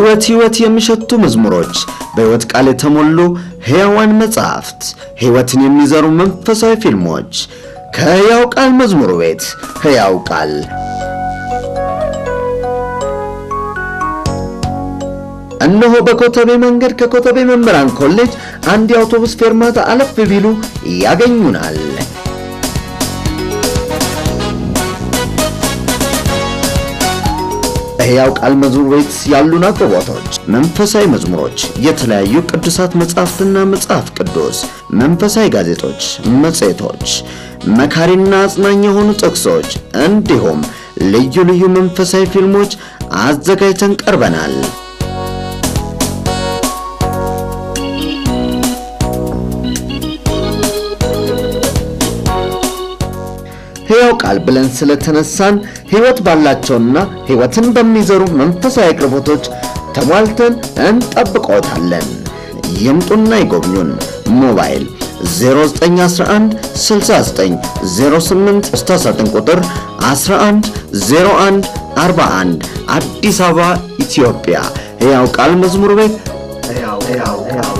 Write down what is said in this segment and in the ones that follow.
ሕይወት ሕይወት የሚሸቱ መዝሙሮች፣ በሕይወት ቃል የተሞሉ ሕያዋን መጻሕፍት፣ ሕይወትን የሚዘሩ መንፈሳዊ ፊልሞች ከሕያው ቃል መዝሙር ቤት ሕያው ቃል እነሆ በኮተቤ መንገድ ከኮተቤ መምህራን ኮሌጅ አንድ የአውቶቡስ ፌርማታ አለፍ ቢሉ ያገኙናል። በሕያው ቃል መዝሙር ቤት ያሉን አቅርቦቶች መንፈሳዊ መዝሙሮች፣ የተለያዩ ቅዱሳት መጻሕፍትና መጽሐፍ ቅዱስ፣ መንፈሳዊ ጋዜጦች፣ መጽሔቶች፣ መካሪና አጽናኝ የሆኑ ጥቅሶች እንዲሁም ልዩ ልዩ መንፈሳዊ ፊልሞች አዘጋጅተን ቀርበናል። ሕያው ቃል ብለን ስለተነሳን ሕይወት ባላቸውና ሕይወትን በሚዘሩ መንፈሳዊ አቅርቦቶች ተሟልተን እንጠብቆታለን። ይምጡና ይጎብኙን። ሞባይል 0911 69 08 ስታሳጥን ቁጥር 11 01 41 አዲስ አበባ ኢትዮጵያ። ሕያው ቃል መዝሙር ቤት ሕያው ሕያው ሕያው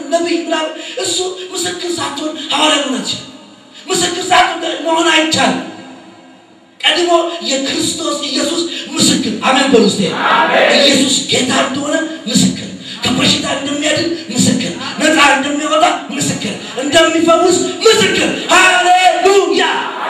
ነቢይ ምናምን እሱ ምስክር ሳትሆን ሐዋርያ መሆን አትችልም። ምስክር ሳትሆን መሆን አይቻልም። ቀድሞ የክርስቶስ ኢየሱስ ምስክር አሜን በሉ እስቲ። ኢየሱስ ጌታ እንደሆነ ምስክር፣ ከበሽታ እንደሚያድን ምስክር፣ ነፃ እንደሚያወጣ ምስክር፣ እንደሚፈውስ ምስክር። ሃሌሉያ!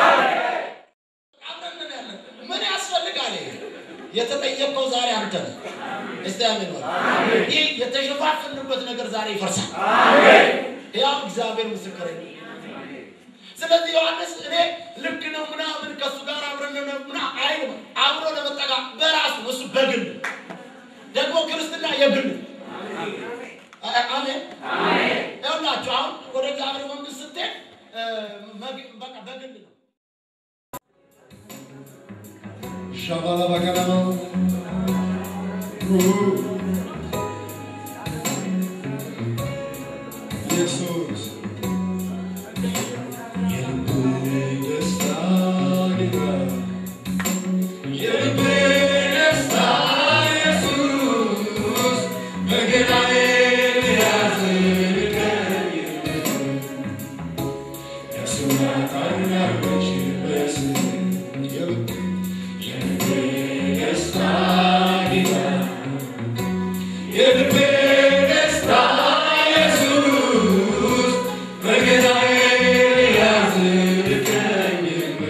ምን ያስፈልጋል? የተጠየቀው ዛሬ አንተ ነህ። እስቲ አሜን በል። ይህ የተሸፋፍንበት ነገር ዛሬ ይፈርሳል። ያው እግዚአብሔር ምስክር ነው። ስለዚህ ዮሐንስ እኔ ልክ ነው ምናምን ከእሱ ጋር አብረን ነው ምና አይልም። አብሮ ለመጠጋ በራሱ እሱ በግል ደግሞ ክርስትና የግል አ- አሜን ይኸውላችሁ አሁን ወደ እግዚአብሔር መንግስት ስትሄድ እ፣ መግ- በቃ በግል ነው። Shabala bakalama. ኢየሱስ የልቤ ደስታ ጌታ የልቤ ደስታ ኢየሱስ በገናዬን ያዝልቀኝ ያስማታኝ ያርገች በስም የልቤ የልቤ ደስታ ጌታ የልቤ ደስታ ኢየሱስ በገናዬን ያዝልቀኝ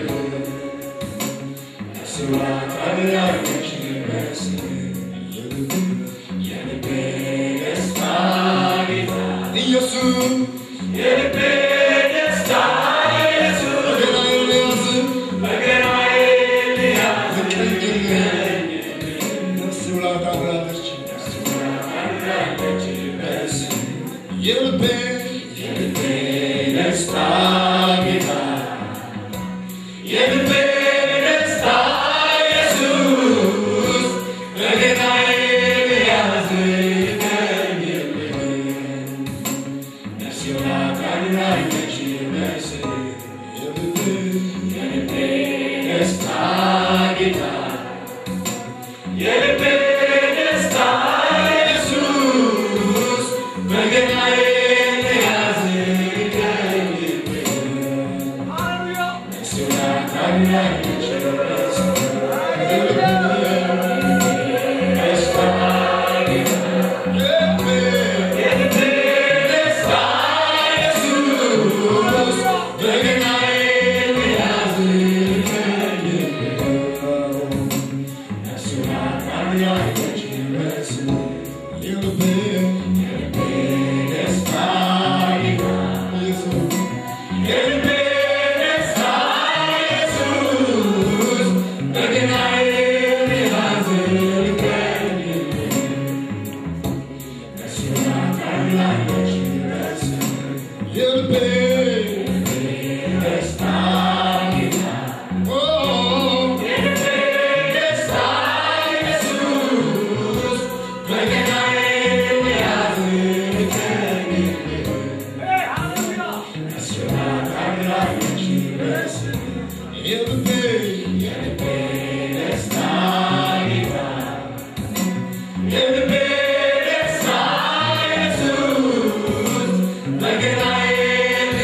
ያስማታኝ ያርገች በስም የልቤ የልቤ ደስታ ጌታ ኢየሱስ የልቤ ደስታ ኢየሱስ በገናዬን ያዝ በገናዬን ያዝ ልቀኝልኝ ነፍስ ብላ ታምራለች ነፍስ ብላ ታምራለች በስም የልቤ የልቤ ደስታ ጌታ የልቤ ደስታ ኢየሱስ በገናዬን ያዝ ልቀኝልኝ ነፍስ ብላ ታምራለች በስም የልቤ የልቤ ደስታ ጌታ የልቤ ደስታ ኢየሱስ በገናዬን ያዝ ልቀኝልኝ ነፍስ ብላ ታምራለች በስም ደስታ ጌታ የልቤ ደስታ ኢየሱስ በገናዬን ያዝ ልቀኝልኝ ነፍስ ብላ ታምራለች በስም የልቤ የልቤ ደስታ ጌታ ኢየሱስ የልቤ ደስታ ኢየሱስ በገናዬን ያዝ ልቀኝልኝ ነፍስ ብላ ታምራለች በስም የልቤ ደስታ ጌታ ኦ የልቤ ደስታ ኢየሱስ በገናዬን ያዝ ልቀኝልኝ ነፍስ ብላ ታምራለች በስም የልቤ የልቤ ደስታ ጌታ የልቤ ደስታ ኢየሱስ በገናዬን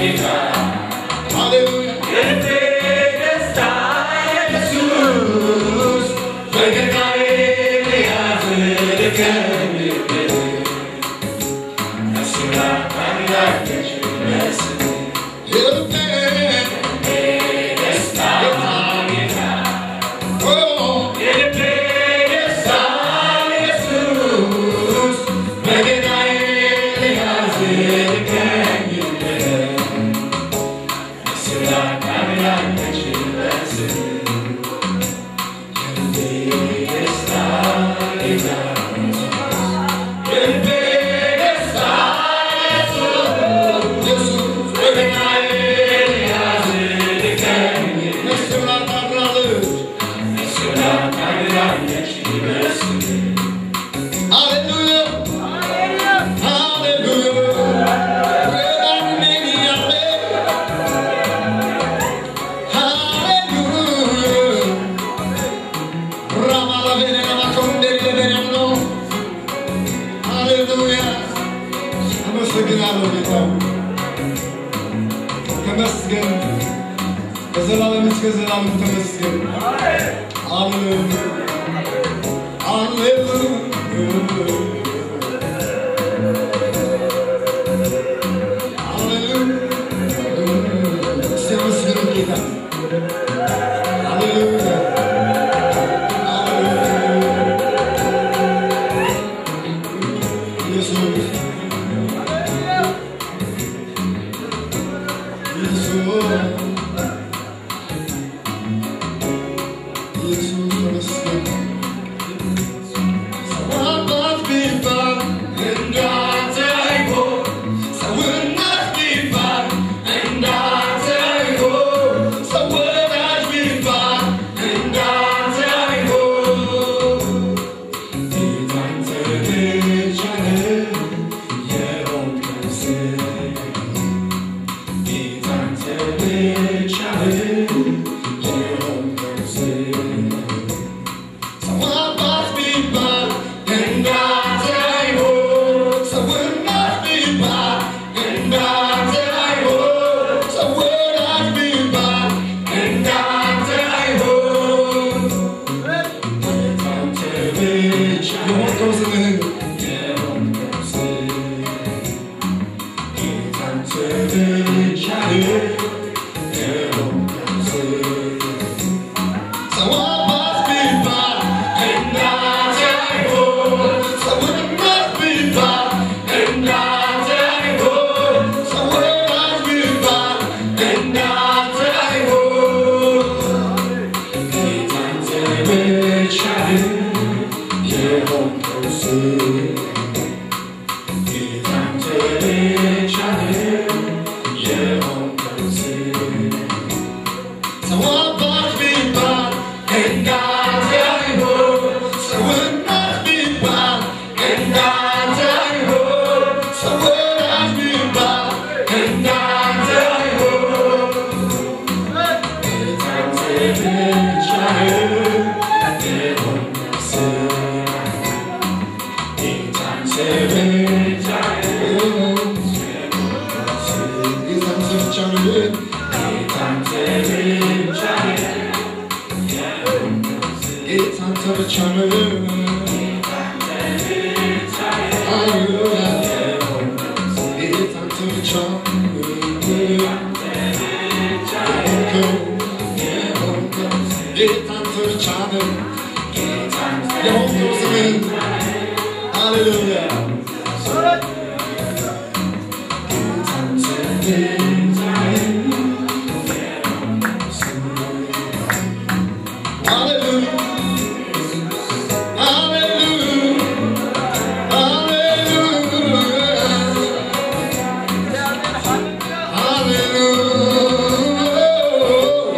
አመሰግናለሁ ጌታ ተመስገን፣ ከዘላለም እስከ ዘላለም ተመስገን። ሃሌሉያ ሃሌሉያ እስቲ አመስግኑት ጌታ ሃሌሉያ ኢየሱስ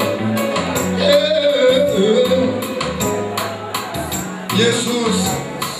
ኢየሱስ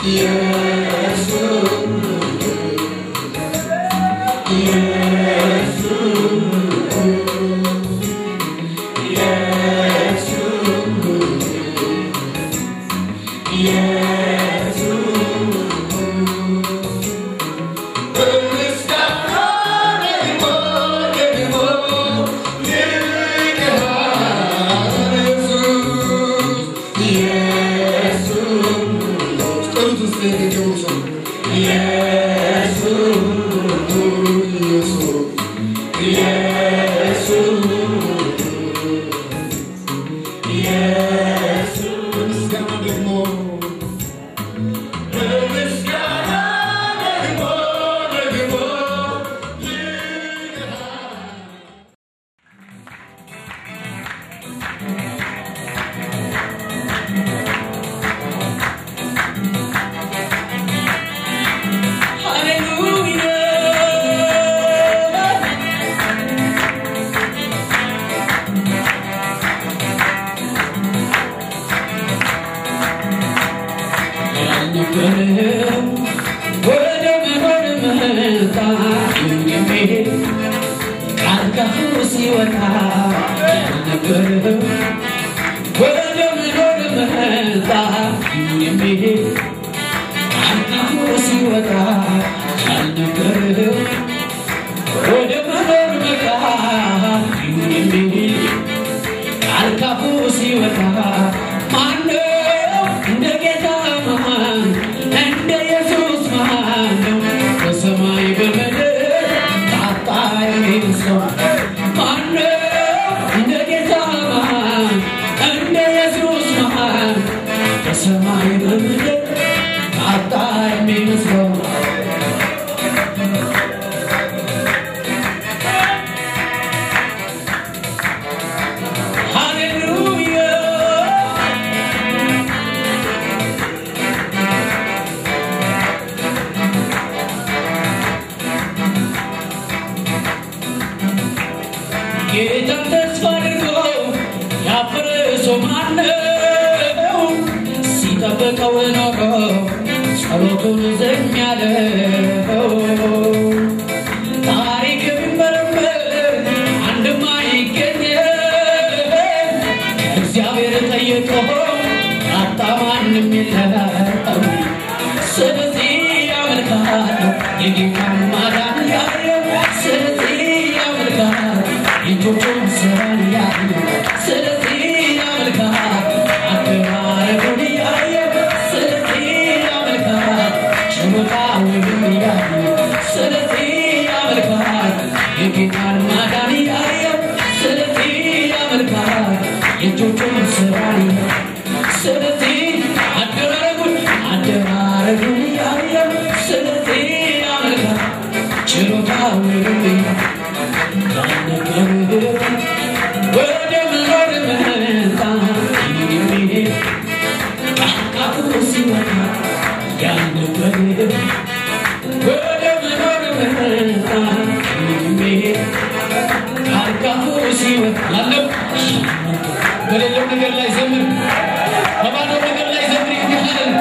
ወደ መኖር መጣ የሚሄድ ቃል ከፉ ሲወጣ ያልነበረው ወደ መኖር መጣ የሚሄድ ቃል ከፉ ሲወጣ ያልነበረው ወደ መኖር መጣ የሚሄድ ቃል ካፉ ሲወጣ ማነው እንደ ጌታ ማን እንደ ኢየሱስ ማን ነው በሰማይ በምድር ታጣ የሚል ሰው ማነው እንደ ጌታ ማን እንደ ኢየሱስ ማን በሰማይ በምድር ታጣ የሚል ሰው ሃሌሉያ ጌታን ተስፋ አድርጎ ያፈረ ሰው ማነው? ሲጠብቀው ኖሮ ጸሎቱን ዝም ያለው ታሪክ ቢመረመር አንድም አይገኝም። እግዚአብሔር ጠየቀው ያጣ ማንም የለም። ስለዚህ ያመልካለሁ የጌታን ማዳን ያየው ስለዚህ ያመልካለሁ የእጆቹን ስራን ያየው ስለዚህ ያመልካለሁ አደራረጉን ያየው ስለዚህ ያመልካለሁ ችሎታውን ያየው ስለዚህ ያመልካለሁ የጌታን ማዳን ያየው ስለዚህ ያመልካለሁ የእጆቹን ስራን ያየው ስለዚህ አደራረጉን አደራረጉን ያየው ስለዚህ ያመልካለሁ ችሎታውን ያነገር ወደ መኖር መጣ የሚሄድ ቃቃቱ ሲወጣ ያነገር ወደ መኖር መጣ የሚሄድ ቃቃቱ ሲወጣ ያለው በሌለው ነገር ላይ ዘምር በባዶ ነገር ላይ ዘምር ይባላል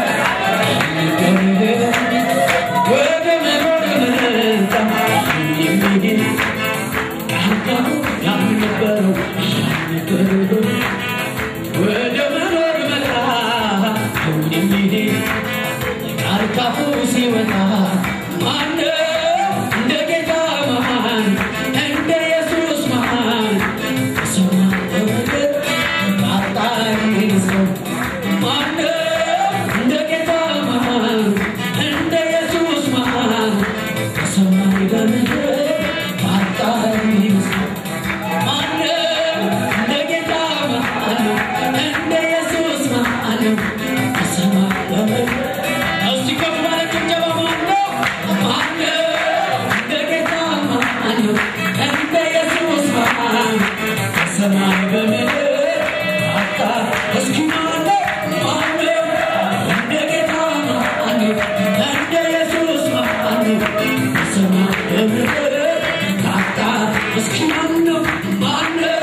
ወደ መኖር መጣ የሚሄድ ቃቃቱ ያልነበረው ያልነበረው ወደ መኖር መጣ አሁን የሚሄድ ቃል ካፉ ሲወጣ ማነው እንደ ጌታ ማን እንደ ኢየሱስ ማን በሰማይ በምድር ታጣ የሚል ሰው ማነው እንደ ጌታ ማን እንደ ኢየሱስ ማን በሰማይ በምድር ታጣ የሚል ሰው ማነው እንደ ጌታ ማን እንደ ኢየሱስ ማን በሰማይ በምድር እስቲ ከፍ ባለ ጭብጨባ ማነው ማነው እንደ ጌታ ማን እንደ ኢየሱስ ማን በሰማይ በምድር ታጣ እስኪ ማነው ማነው እንደ ጌታ ማን እንደ ኢየሱስ ማን በሰማይ በምድር ታጣ እስኪ ማነው ማነው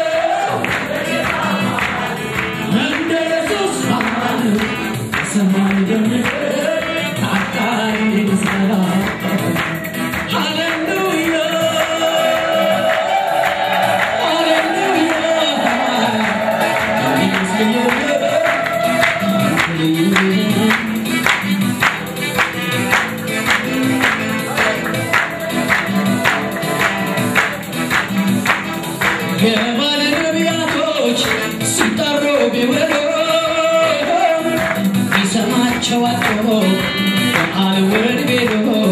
እንደ ኢየሱስ ማን በሰማይ በምድር የባለ ነቢያቶች ሲጠሩ ቢውሉ ይሰማቸው አጥቶ በአልወድ ቤዶ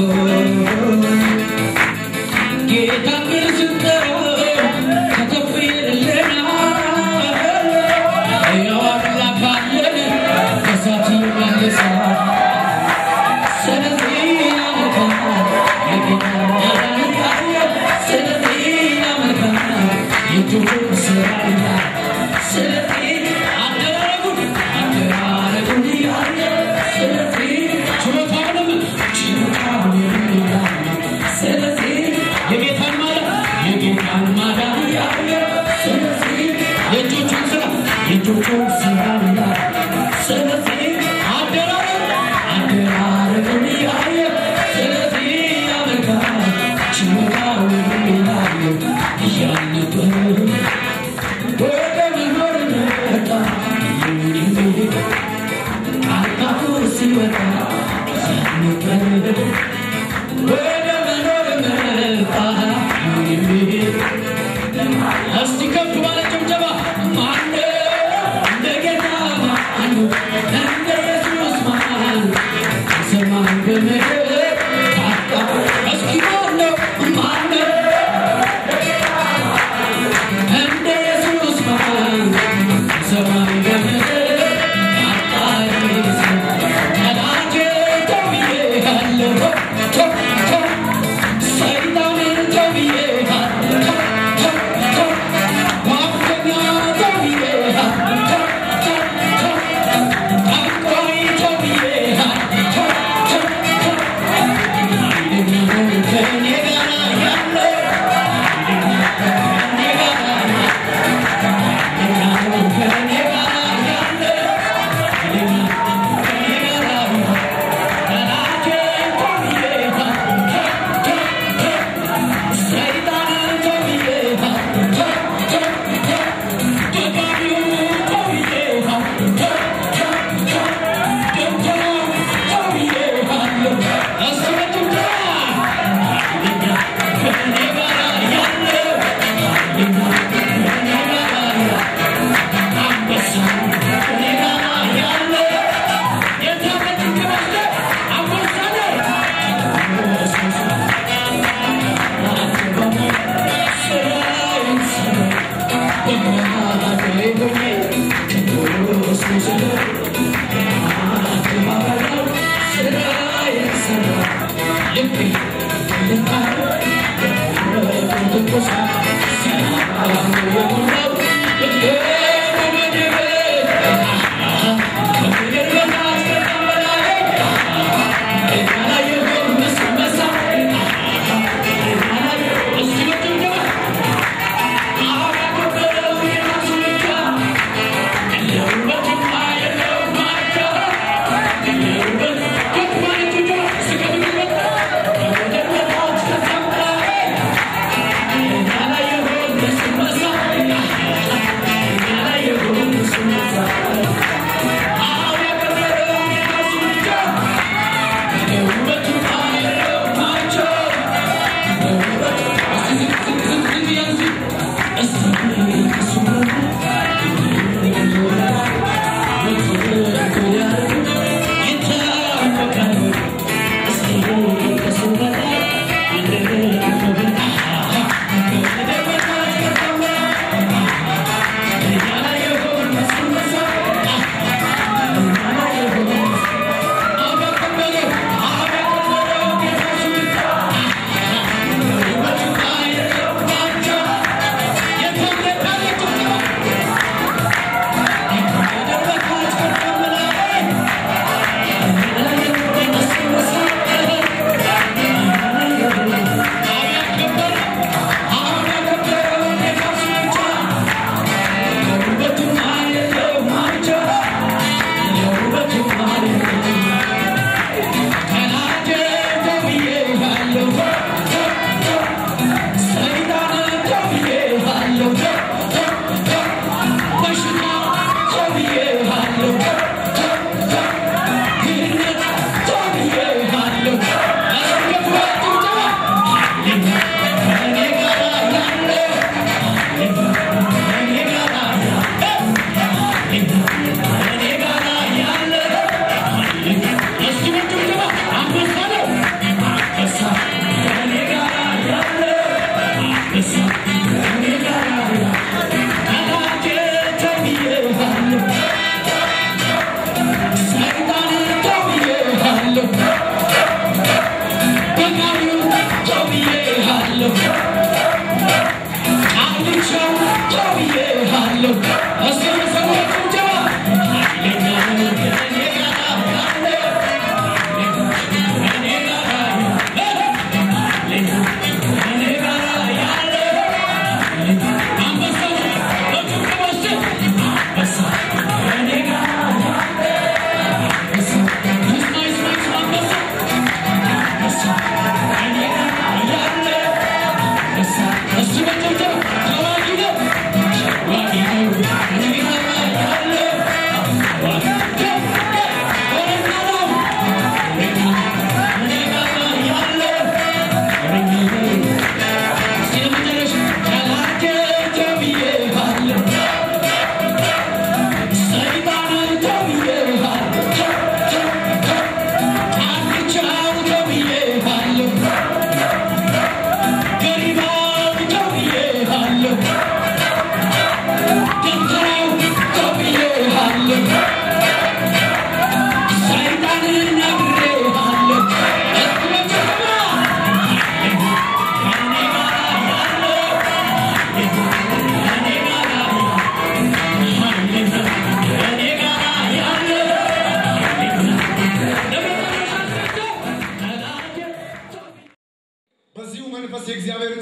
ጌታ ምን ስንጠራው ከተፍ ይልልናል ሕያው አምላክ አለን በእሳት ይመልሳል ስለዚህ ያመልካል የጌታ ማዳን ካየ ስለዚህ ያመልካል የእጁን ስራ ይላል ስለዚህ አደራረጉን አደራረጉን እያየ ስለዚህ ችሎታውንም ችሎታውንም እያየ ስለዚህ የጌታን ማዳን የጌታን ማዳን እያየ ስለዚህ የእጆቹን ስራ የእጆቹን ስራ ይላል ስለዚህ አደራረግ አደራረጉን እያየ ስለዚህ ያመልካል ችሎታውንም እያየ እያነበረ ወደ መኖር መጣ የሚሄድ አባቱ ሲወጣ ያነበረ ወደ መኖር መጣ የሚሄድ እስቲ ከፍ ባለ ጭብጨባ ማነው እንደ ጌታ ማነው እንደ ኢየሱስ ማነው በሰማይ በምድር ታጣ እስኪ ማነው ማነው እንደ ኢየሱስ ማነው በሰማይ በምድር ታጣ ጠላቴ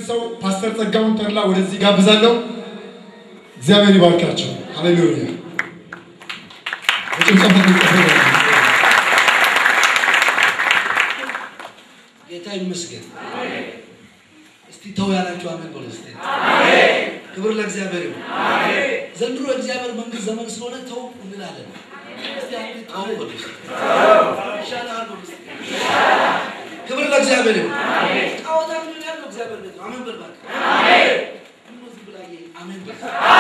ሰው ፓስተር ጸጋውን ተድላ ወደዚህ ጋብዛለሁ። እግዚአብሔር ይባርካቸው። ሃሌሉያ። በጭብጨባ ተቀበሉ። ጌታ ይመስገን። እስቲ ተው ያላችሁ አሜን በሉ እስቲ። ክብር ለእግዚአብሔር ይሁን። ዘንድሮ የእግዚአብሔር መንግስት ዘመን ስለሆነ ተው እንላለን። እስቲ አንዴ ተው በሉ እስቲ። ይሻላል በሉ እስቲ። ክብር ለእግዚአብሔር ይሁን። ጣዖት አምልኮ ያለው እግዚአብሔር ቤት ነው። አሜን በል እባክህ። ምነው ዝም ብላ ይሄ አሜን በል።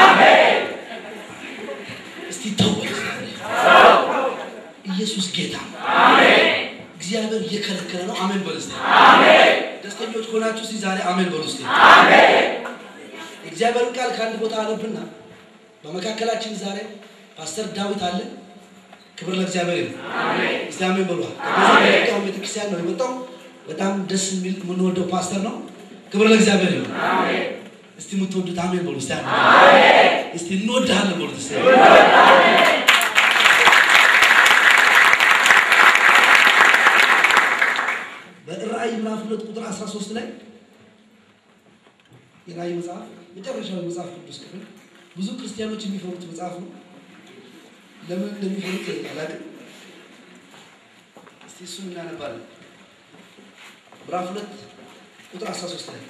እስቲ ተው በሉ እስቲ። ኢየሱስ ጌታ ነው። እግዚአብሔር እየከለከለ ነው። አሜን በሉ እስቲ። ደስተኞች ከሆናችሁ እስቲ ዛሬ አሜን በሉ እስቲ። የእግዚአብሔርን ቃል ከአንድ ቦታ አነብና በመካከላችን ዛሬ ፓስተር ዳዊት አለ። ክብር ለእግዚአብሔር ይሁን። እስቲ አሜን በሉ። ከዛ ቤተክርስቲያን ነው የመጣው። በጣም ደስ የሚል የምንወደው ፓስተር ነው። ክብር ለእግዚአብሔር ይሁን። እስቲ የምትወዱት አሜን በሉ እስቲ። አሜን እስቲ እንወድሃለን በሉ እስቲ። በራእይ ምዕራፍ ሁለት ቁጥር 13 ላይ የራእይ መጽሐፍ መጨረሻው የመጽሐፍ ቅዱስ ክፍል ብዙ ክርስቲያኖች የሚፈሩት መጽሐፍ ነው። ለምን እንደሚፈሩት አላውቅም። እስቲ እሱን እናነባለን። ምዕራፍ ሁለት ቁጥር 13 ላይ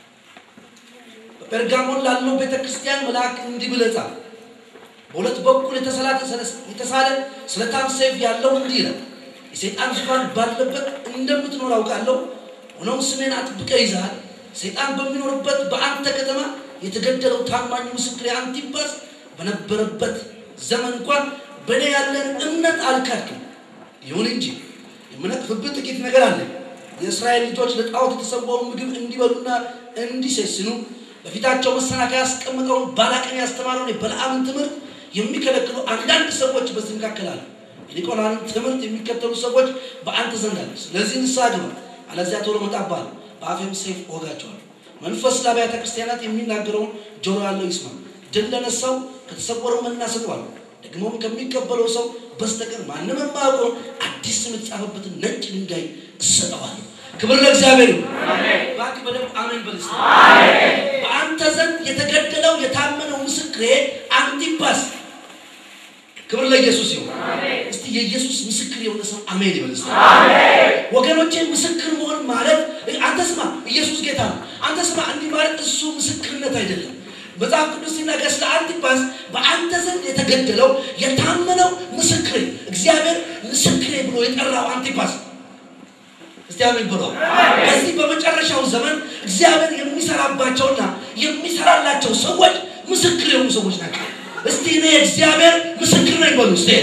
በጴርጋሞን ላለው ቤተ ክርስቲያን መልአክ እንዲህ ብለህ ጻፍ። በሁለት በኩል የተሰላተ የተሳለ ስለታም ሰይፍ ያለው እንዲህ ይላል የሰይጣን ዙፋን ባለበት እንደምትኖር አውቃለሁ። ሆኖም ስሜን አጥብቀህ ይዘሃል። ሰይጣን በሚኖርበት በአንተ ከተማ የተገደለው ታማኝ ምስክር አንቲፓስ በነበረበት ዘመን እንኳን በእኔ ያለን እምነት አልካድክም። ይሁን እንጂ የምነቅፍብህ ጥቂት ነገር አለ። የእስራኤል ልጆች ለጣዖት የተሰዋውን ምግብ እንዲበሉና እንዲሴስኑ በፊታቸው መሰናከያ ያስቀምጠውን ባላቅን ያስተማረውን የበለዓምን ትምህርት የሚከለክሉ አንዳንድ ሰዎች በዚህ መካከል አሉ። የኒቆላንን ትምህርት የሚከተሉ ሰዎች በአንተ ዘንድ አሉ። ስለዚህ ንስሐ ግባ፣ አለዚያ ቶሎ እመጣብሃለሁ፣ በአፌም ሰይፍ እወጋቸዋለሁ። መንፈስ ለአብያተ ክርስቲያናት የሚናገረውን ጆሮ ያለው ይስማ። ድል ለነሳው ከተሰወረው መና እሰጠዋለሁ፣ ደግሞም ከሚቀበለው ሰው በስተቀር ማንም የማያውቀውን አዲስ ስም የተጻፈበትን ነጭ ድንጋይ እሰጠዋለሁ። ክብር ለእግዚአብሔር ይሁን። እባክህ በደንብ አሜን በል እስቲ። በአንተ ዘንድ የተገደለው የታመነው ምስክሬ አንቲፓስ ክብር ለኢየሱስ ይሁን። እስቲ የኢየሱስ ምስክር የሆነ ሰው አሜን ይበል እስቲ። ወገኖቼ ምስክር መሆን ማለት አንተ ስማ፣ ኢየሱስ ጌታ ነው። አንተ ስማ፣ እንዲህ ማለት እሱ ምስክርነት አይደለም። መጽሐፍ ቅዱስ ሲናገር ስለ አንቲፓስ በአንተ ዘንድ የተገደለው የታመነው ምስክሬ፣ እግዚአብሔር ምስክሬ ብሎ የጠራው አንቲፓስ እስቲ አሜን ብሎ በዚህ በመጨረሻው ዘመን እግዚአብሔር የሚሰራባቸውና የሚሰራላቸው ሰዎች ምስክር የሆኑ ሰዎች ናቸው። እስቲ እኔ እግዚአብሔር ምስክር ነኝ በሉ እስቲ።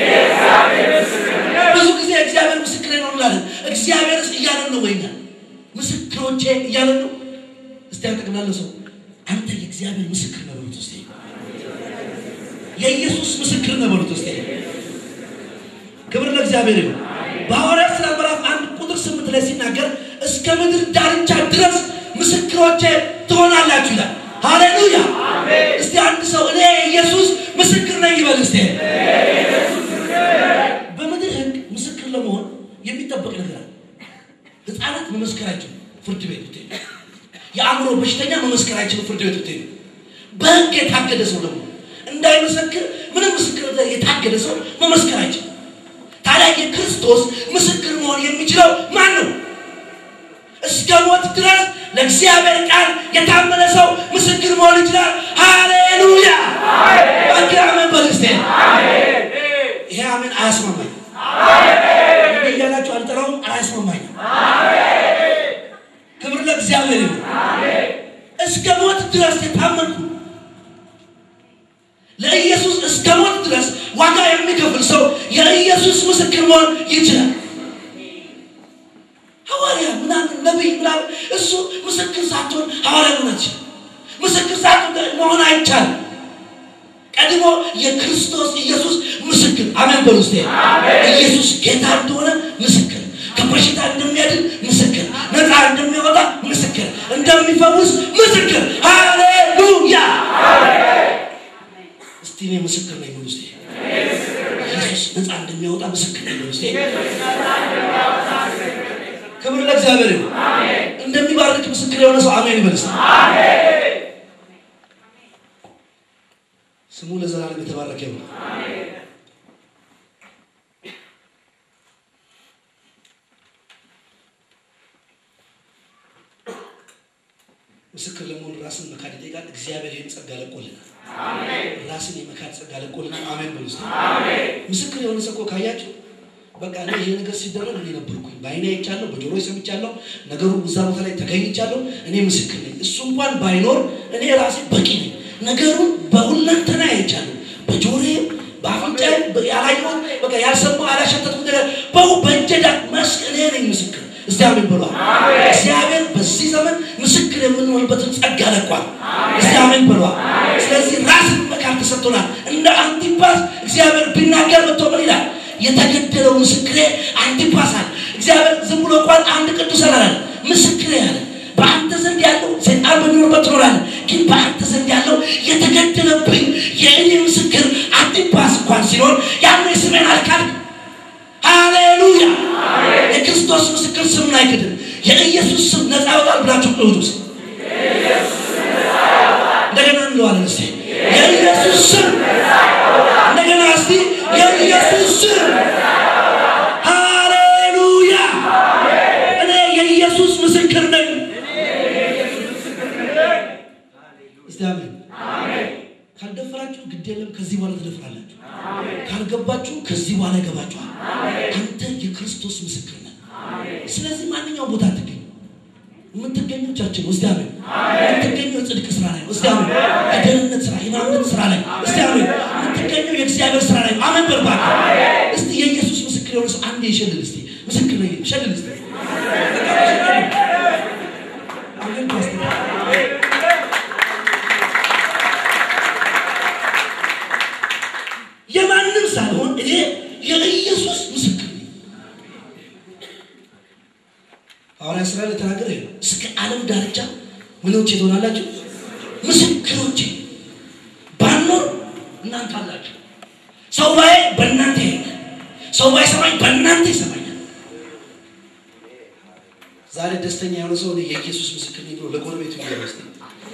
ብዙ ጊዜ እግዚአብሔር ምስክር ነው እንላለን። እግዚአብሔርስ እያለን ነው ወይኛ ምስክሮቼ እያለን ነው። እስቲ ያጠቅላለ ሰው አንተ የእግዚአብሔር ምስክር ነው በሉት እስቲ። የኢየሱስ ምስክር ነው በሉት እስቲ። ክብር ለእግዚአብሔር ይሁን። በሐዋርያት ሥራ ምዕራፍ አንድ ቁጥር ስምንት ላይ ሲናገር እስከ ምድር ዳርቻ ድረስ ምስክሮቼ ትሆናላችሁ ይላል። ሃሌሉያ! እስቲ አንድ ሰው እኔ ኢየሱስ ምስክር ነኝ ይበል እስቲ። በምድር ሕግ ምስክር ለመሆን የሚጠበቅ ነገር አለ። ህፃናት መመስከር አይችሉም፣ ፍርድ ቤት ብትሄዱ። የአእምሮ በሽተኛ መመስከር አይችልም፣ ፍርድ ቤት ብትሄዱ። በሕግ የታገደ ሰው ደግሞ እንዳይመሰክር ምንም ምስክር የታገደ ሰው መመስከር አይችልም። ታዲያ የክርስቶስ ምስክር መሆን የሚችለው ማን ነው? እስከ ሞት ድረስ ለእግዚአብሔር ቃል የታመነ ሰው ምስክር መሆን ይችላል። ሃሌሉያ! ባንክ አሜን በል እስቲ። ይሄ አሜን አያስማማኝ እያላችሁ አልጠራውም፣ አያስማማኝም። ክብር ለእግዚአብሔር ይሁን። እስከ ሞት ድረስ የታመንኩ ለኢየሱስ እስከ ሞት ድረስ ዋጋ የሚከፍል ሰው የኢየሱስ ምስክር መሆን ይችላል። ሐዋርያ ምናምን ነቢይ ምናምን እሱ ምስክር ሳትሆን ሐዋርያ መሆን አትችልም። ምስክር ሳትሆን መሆን አይቻልም። ቀድሞ የክርስቶስ ኢየሱስ ምስክር አሜን በሉ እስቲ። ኢየሱስ ጌታ እንደሆነ ምስክር፣ ከበሽታ እንደሚያድን ምስክር፣ ነፃ እንደሚያወጣ ምስክር፣ እንደሚፈውስ ምስክር። ሃሌሉያ! እስቲ እኔ ምስክር ነኝ በሉ እስቲ። ኢየሱስ ነፃ እንደሚያወጣ ምስክር ነኝ በሉ እስቲ። ክብር ለእግዚአብሔር ይሁን። እንደሚባርክ ምስክር የሆነ ሰው አሜን ይበል እስቲ። ስሙ ለዘላለም የተባረከ ይሁን። ምስክር ለመሆን ራስን መካድ ይጠይቃል። እግዚአብሔር ይህን ጸጋ ለቆልናል። ራስን የመካድ ጸጋ ለቆልናል። አሜን በሉ እስቲ። ምስክር የሆነ ሰው እኮ ካያችሁ በቃ እኔ ይሄ ነገር ሲደረግ እኔ ነበርኩኝ፣ በአይኔ አይቻለሁ፣ በጆሮ ሰምቻለሁ፣ ነገሩ እዛ ቦታ ላይ ተገኝቻለሁ። እኔ ምስክር ነኝ። እሱ እንኳን ባይኖር እኔ ራሴ በቂ ነኝ። ነገሩን በሁለንተና አይቻለሁ፣ በጆሮዬ በአፍንጫዬ ያላየሁት በቃ ያልሰማሁ ያላሸተትኩት ነገር በው በእጀዳ መስክ እኔ ነኝ ምስክር። እስቲ አሜን በሏል። እግዚአብሔር በዚህ ዘመን ምስክር የምንሆንበትን ጸጋ ለቋል። እስቲ አሜን በሏል። ስለዚህ ራስን መካድ ተሰጥቶናል። እንደ አንቲፓስ እግዚአብሔር ቢናገር መጥቶ ምን ይላል? የተገደለው ምስክሬ አንቲፓስ አለ። እግዚአብሔር ዝም ብሎ እንኳን አንድ ቅዱስ አላለም፣ ምስክሬ አለ። በአንተ ዘንድ ያለው ሰይጣን በሚኖርበት ትኖራለህ፣ ግን በአንተ ዘንድ ያለው የተገደለብኝ የእኔ ምስክር አንቲፓስ እንኳን ሲኖር ያን ስሜን አልካድም። ሃሌሉያ! የክርስቶስ ምስክር ስምን አይክድም። የኢየሱስ ስም ነፃ ያወጣል ብላችሁ ቅዱስ ውስጥ እንደገና እንለዋለን እስቲ የኢየሱስ ስም እንደገና እስቲ የኢየሱስ ስም ሃሌሉያ! እኔ የኢየሱስ ምስክር ነኝ። እስቲ አሜን። ካልደፈራችሁ ግድ የለም፣ ከዚህ በኋላ ትደፍራላችሁ። ካልገባችሁ ከዚህ በኋላ ይገባችኋል። አንተ የክርስቶስ ምስክር ነህ። ስለዚህ ማንኛውም ቦታ አትገኙ። የምትገኙ ቻችን ውስጥ አሜን። የምትገኙ የጽድቅ ስራ ላይ ውስጥ አሜን። የደህንነት ስራ፣ የማምነት ስራ ላይ ውስጥ አሜን። የምትገኙ የእግዚአብሔር ስራ ላይ አሜን። በርባል እስቲ የኢየሱስ ምስክር የሆነ ሰው አንዴ ይሸልል እስቲ ምስክር ነኝ ሸልል እስቲ አሜን ፓስተር የማንም ሳልሆን እኔ የኢየሱስ ምስክር ነኝ። ሐዋርያ ሥራ ላይ የተናገረ ይሄ ነው። እስከ ዓለም ዳርቻ ምኖቼ ትሆናላችሁ? ምስክሮቼ። ባኖር እናንተ አላችሁ። ሰው ባይ በእናንተ ይሄዳል። ሰው ባይሰማኝ በእናንተ ይሰማኛል። ዛሬ ደስተኛ የሆነ ሰው እኔ የኢየሱስ ምስክር ነኝ ብሎ ለጎረቤቱ ይገባ እስቲ።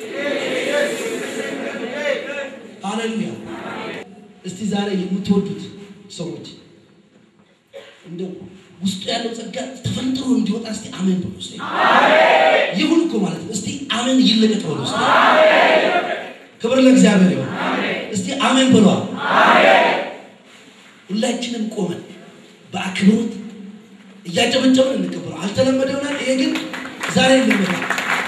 ሃሌሉያ። እስቲ ዛሬ የምትወዱት ሰዎች እንደው ውስጡ ያለው ጸጋ ተፈንጥሮ እንዲወጣ እስቲ አሜን በሉ። እስቲ ይሁን እኮ ማለት ነው። እስቲ አሜን ይለቀቅ በሉ። እስቲ ክብር ለእግዚአብሔር ይሁን። እስቲ አሜን በሏ። ሁላችንም ቆመን በአክብሮት እያጨበጨብን እንቀበለው። አልተለመደ ይሆናል። ይሄ ግን ዛሬ እንለመዳል።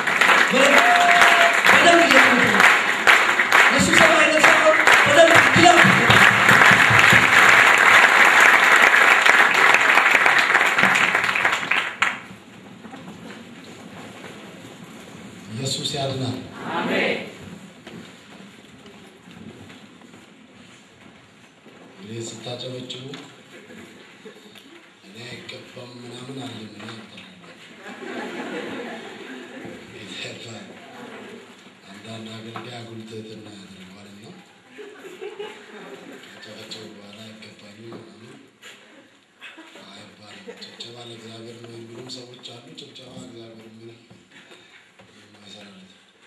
በደንብ እየተመጠነ የስብሰባ አይነት ሳይሆን በደንብ ክለብ ኢየሱስ ያድናል። እንግዲህ ስታጨበጭቡ እኔ አይገባም ምናምን አለ ምን ይባል አንዳንድ አገልጋይ አጉል ትህትና ያደርገዋልና ከጨበጨቡ በኋላ አይገባኝም ምናምን አይባልም። ጭብጨባ ለእግዚአብሔር ነው የሚሉም ሰዎች አሉ። ጭብጨባ እግዚአብሔር ምንም የማይሰራለት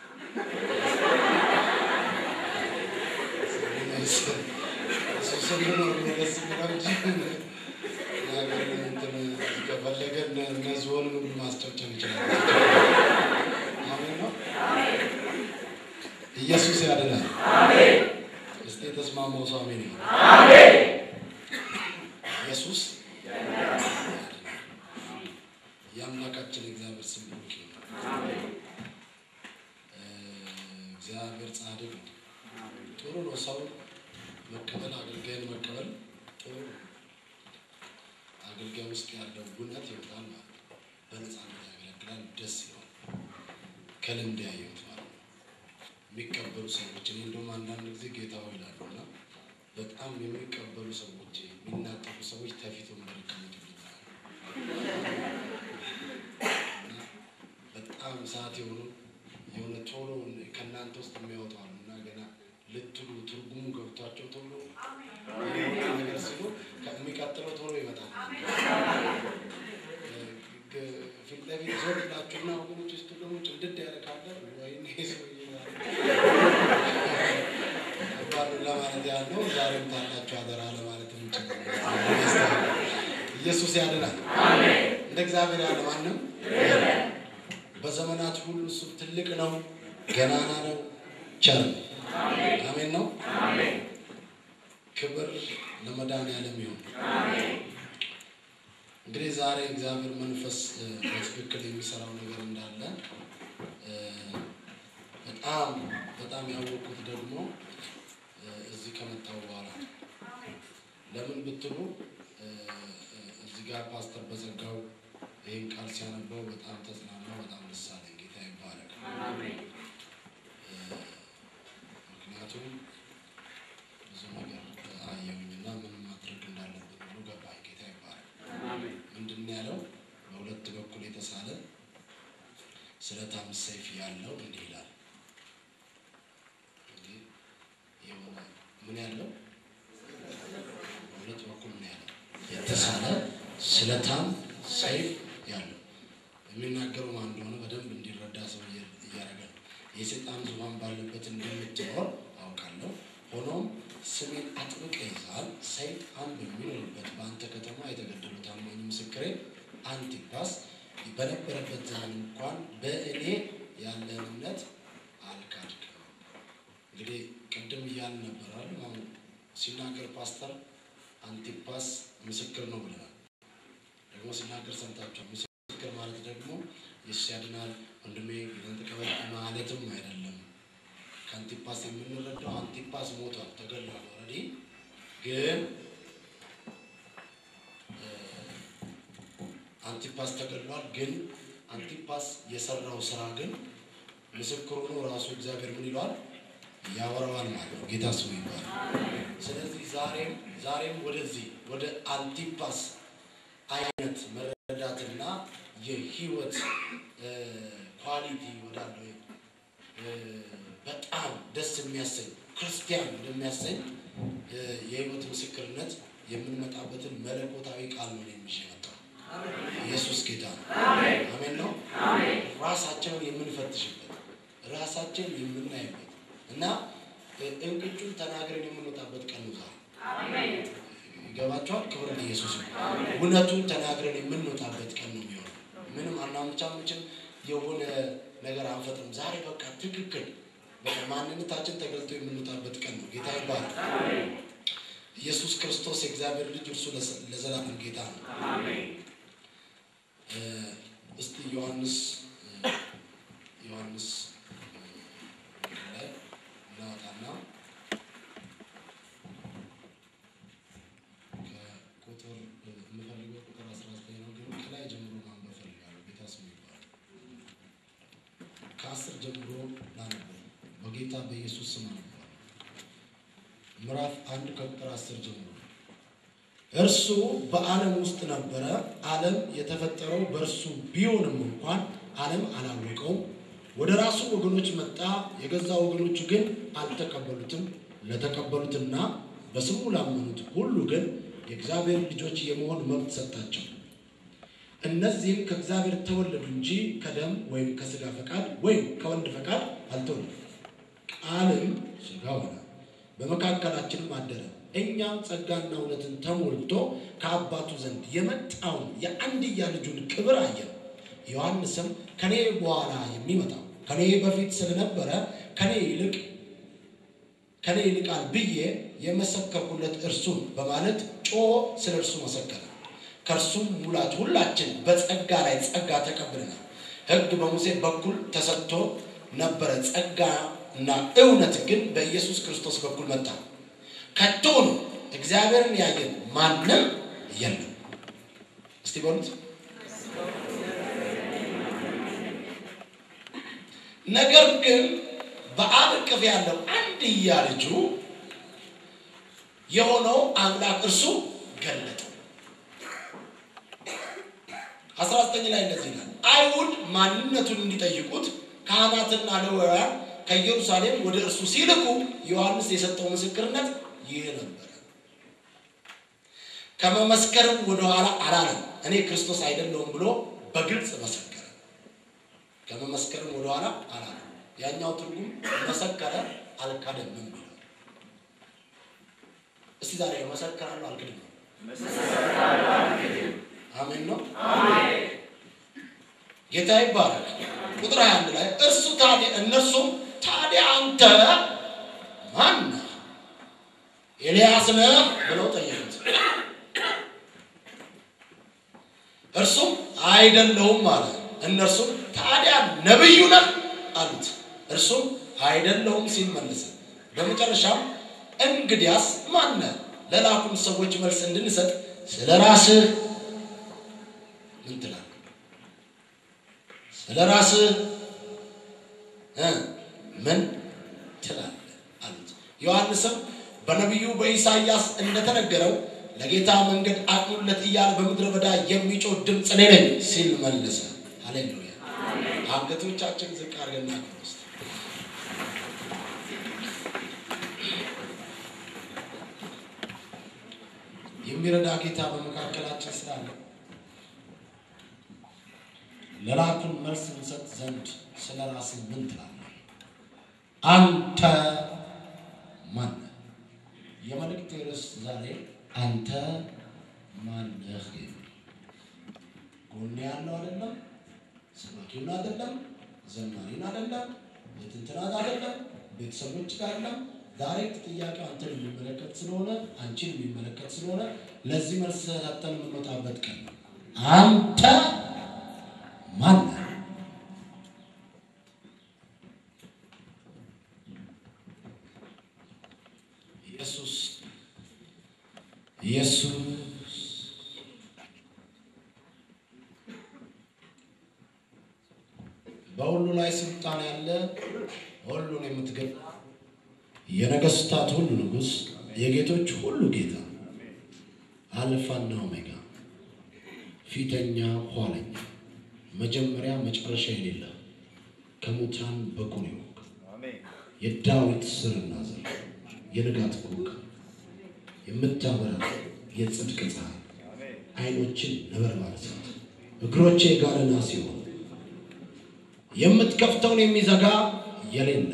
እሱ ስንኖር ነው ደስ የሚለው እንጂ እግዚአብሔር እንትን ከፈለገ እነ- እነ ዝሆንን ሁሉ ማስጨብጨብ ይችላል። አሜን ነው። ኢየሱስ ያድናል። እስቲ የተስማማው ሰው አሜን ይበል። ኢየሱስ ያድናል። የአምላካችን የእግዚአብሔር ስም ብሩክ ይሁን። እ፣ እግዚአብሔር ጻድቅ ነው። ጥሩ ነው። ሰው መቀበል አገልጋይን መቀበል ጥሩ ነው። አገልጋይ ውስጥ ያለው እውነት ይወጣል ማለት ነው። በነፃነት ያገለግላል። ደስ ይለዋል። ከልምድ ያየሁት ማለት ነው። የሚቀበሉ ሰዎች እኔ እንደውም አንዳንድ ጊዜ ጌታ ሆይ ይላሉ እና በጣም የሚቀበሉ ሰዎች የሚናጠቁ ሰዎች ተፊት ወንበር ይቀመጡልኛል። እና በጣም ሰዓት የሆኑ የሆነ ቶሎ ከእናንተ ውስጥ የሚያወጡ አሉ እና ገና ልትሉ ትርጉሙ ገብቷቸው ቶሎ የሆነ ነገር ሲሉ የሚቀጥለው ቶሎ ይመጣል። ፊት ለፊት ዞር ይላችሁና ወገኖች ውስጥ ደግሞ ጭምድድ ያደርጋለ ወይኔ ሰውዬ ባሉ ለማለት ያለው ዛሬም ታላችሁ አደራ ለማለት የምንችል ኢየሱስ ያድናል። እንደ እግዚአብሔር ያለ ማንም የለም። በዘመናት ሁሉ እሱ ትልቅ ነው፣ ገናና ነው፣ ቸር ነው። አሜን ነው። ክብር ለመድኃኒዓለም ይሁን። እንግዲህ ዛሬ እግዚአብሔር መንፈስ እ፣ በትክክል የሚሰራው ነገር እንዳለ እ፣ በጣም በጣም ያወቅኩት ደግሞ እ፣ እዚህ ከመጣሁ በኋላ ነው። ለምን ብትሉ እ፣ እ፣ እዚህ ጋር ፓስተር በዘጋው ይህን ቃል ሲያነበው በጣም ተጽናናው፣ በጣም ደስ አለኝ። ጌታ ይባረክ። እ፣ ምክንያቱም ብዙ ነገር አየሁኝና ምን ማድረግ እንዳለብን ሁሉ ገባኝ። ጌታ ይባረክ። ምንድን ነው ያለው? በሁለት በኩል የተሳለ ስለታም ሰይፍ ያለው እንዲህ ይላል። እንግዲህ የሆነ ምን ያለው በሁለት በኩል ምን ያለው የተሳለ ስለታም ሰይፍ ያለው የሚናገረው ማን እንደሆነ በደንብ እንዲረዳ ሰው እየ- እያደረገ ነው። የሰይጣን ዙፋን ባለበት እንደምትኖር አውቃለሁ። ሆኖም ስሜን አጥብቀ ይዛል። ሰይጣን በሚኖርበት በአንተ ከተማ የተገደሉ ታማኝ ምስክሬ አንቲፓስ በነበረበት ዘመን እንኳን በእኔ ያለን እምነት አልካድክም። እንግዲህ ቅድም እያልን ነበራል። አሁን ሲናገር ፓስተር አንቲፓስ ምስክር ነው ብለናል። ደግሞ ሲናገር ሰምታችኋል። ምስክር ማለት ደግሞ ኢየሱስ ያድናል ወንድሜ ጌታን ተቀበል ማለትም አይደለም። ከአንቲፓስ የምንረዳው አንቲፓስ ሞቷል፣ ተገድሏል። ኦልሬዲ ግን እ፣ አንቲፓስ ተገድሏል። ግን አንቲፓስ የሰራው ስራ ግን ምስክር ሆኖ ራሱ እግዚአብሔር ምን ይለዋል ያወራዋል ማለት ነው። ጌታ ስሙ ይባላል። ስለዚህ ዛሬም ዛሬም ወደዚህ ወደ አንቲፓስ አይነት መረዳትና የህይወት እ፣ ኳሊቲ ወዳለው እ፣ በጣም ደስ የሚያሰኝ ክርስቲያን ወደሚያሰኝ እ፣ የህይወት ምስክርነት የምንመጣበትን መለኮታዊ ቃል ነው የሚሽ መጣው። ኢየሱስ ጌታ ነው። አሜን ነው። ራሳቸውን የምንፈትሽበት ራሳችን የምናይበት እና እ፣ እንቅጩን ተናግረን የምንወጣበት ቀን ነው ዛሬ። ይገባቸዋል። ክብር ለኢየሱስ ነው። እውነቱን ተናግረን የምንወጣበት ቀን ነው የሚሆነው። ምንም አናምቻምችም፣ የሆነ ነገር አንፈጥርም። ዛሬ በቃ ትክክል በቃ ማንነታችን ተገልጦ የምንወጣበት ቀን ነው። ጌታ ይባላል። ኢየሱስ ክርስቶስ የእግዚአብሔር ልጅ እርሱ ለዘ- ለዘላለም ጌታ ነው። እ፣ እስቲ ዮሐንስ እ፣ ዮሐንስ እ፣ ላይ እናወጣና ከቁጥር የምፈልገው ቁጥር 19 ነው፣ ግን ከላይ ጀምሮ ማንበብ ፈልጋለሁ። ጌታ ስሙ ይባላል። ከአስር ጀምሮ ላነበው በጌታ በኢየሱስ ስም አነበዋለሁ። ምዕራፍ አንድ ከቁጥር አስር ጀምሮ እርሱ በዓለም ውስጥ ነበረ፣ ዓለም የተፈጠረው በእርሱ ቢሆንም እንኳን ዓለም አላወቀውም። ወደ ራሱ ወገኖች መጣ፣ የገዛ ወገኖቹ ግን አልተቀበሉትም። ለተቀበሉትና በስሙ ላመኑት ሁሉ ግን የእግዚአብሔር ልጆች የመሆን መብት ሰጣቸው። እነዚህም ከእግዚአብሔር ተወለዱ እንጂ ከደም ወይም ከሥጋ ፈቃድ ወይም ከወንድ ፈቃድ አልተወለዱም። ቃልም ሥጋ ሆነ፣ በመካከላችንም አደረ። እኛም ጸጋና እውነትን ተሞልቶ ከአባቱ ዘንድ የመጣውን የአንድያ ልጁን ክብር አየን። ዮሐንስም ከኔ በኋላ የሚመጣው ከኔ በፊት ስለነበረ ከኔ ይልቅ ከኔ ይልቃል ብዬ የመሰከርኩለት እርሱን በማለት ጮሆ ስለ እርሱ መሰከረ። ከእርሱም ሙላት ሁላችን በጸጋ ላይ ጸጋ ተቀብለናል። ሕግ በሙሴ በኩል ተሰጥቶ ነበረ፣ ጸጋ እና እውነት ግን በኢየሱስ ክርስቶስ በኩል መጣ። ከቶኑ እግዚአብሔርን ያየን ማንም የለም። እስቲ በሉት። ነገር ግን በአብ እቅፍ ያለው አንድያ ልጁ የሆነው አምላክ እርሱ ገለጠ። አስራ ዘጠኝ ላይ እንደዚህ ይላል። አይሁድ ማንነቱን እንዲጠይቁት ካህናትና ሌዋውያን ከኢየሩሳሌም ወደ እርሱ ሲልኩ ዮሐንስ የሰጠው ምስክርነት ይህ ነበረ። ከመመስከርም ወደኋላ አላለም። እኔ ክርስቶስ አይደለሁም ብሎ በግልጽ መሰከረ። ከመመስከርም ወደኋላ አላለ። ያኛው ትርጉም መሰከረ አልካደም የሚለው እስቲ ዛሬ መሰከራለሁ አልክድም ነው። አሜን ነው። ጌታ ይባረክ። ቁጥር 21 ላይ እርሱ ታዲያ እነርሱም ታዲያ አንተ ማን ነህ? ኤልያስ ነህ ብለው ጠየቁት። እርሱም አይደለሁም አለ። እነርሱም ታዲያ ነቢዩ ነህ አሉት። እርሱም አይደለሁም ሲል መለሰ። በመጨረሻም እንግዲያስ ማን ነህ? ለላኩን ሰዎች መልስ እንድንሰጥ ስለ ራስህ ምን ትላለህ? ስለ ራስህ እ ምን ትላለህ አሉት። ዮሐንስም በነቢዩ በኢሳይያስ እንደተነገረው ለጌታ መንገድ አቅኑለት እያለ በምድረ በዳ የሚጮህ ድምፅ እኔ ነኝ ሲል መለሰ። ሃሌሉያ! አንገቶቻችን ዝቅ አድርገን እናክብር ውስጥ የሚረዳ ጌታ በመካከላችን ስላለ ለላኩን መልስ እንሰጥ ዘንድ ስለ ራስህ ምን ትላለህ? አንተ ማን ነህ? የመልእክት ርዕስ ዛሬ አንተ ማን ነህ የሚል ጎኔ ያለው አይደለም፣ ሰባኪውን አይደለም፣ ዘማሪን አይደለም፣ የትንትናት አይደለም፣ ቤተሰቦች ጋር አይደለም። ዳይሬክት ጥያቄው አንተን የሚመለከት ስለሆነ አንቺን የሚመለከት ስለሆነ ለዚህ መልስ ሰጥተን የምንወጣበት ቀን ነው። አንተ ማን ነህ? ኢየሱስ ኢየሱስ በሁሉ ላይ ስልጣን ያለ ሁሉን የምትገዛ የነገስታት ሁሉ ንጉሥ የጌቶች ሁሉ ጌታ አልፋና ኦሜጋ ፊተኛ ኋለኛ መጀመሪያ መጨረሻ የሌለ ከሙታን በኩር የሆንክ የዳዊት ስርና ዘር የንጋት ኮከብ የምታበራ የጽድቅ ፀሐይ ዓይኖችን ነበልባል እሳት እግሮቼ የጋለ ናስ ሲሆን የምትከፍተውን የሚዘጋ የሌለ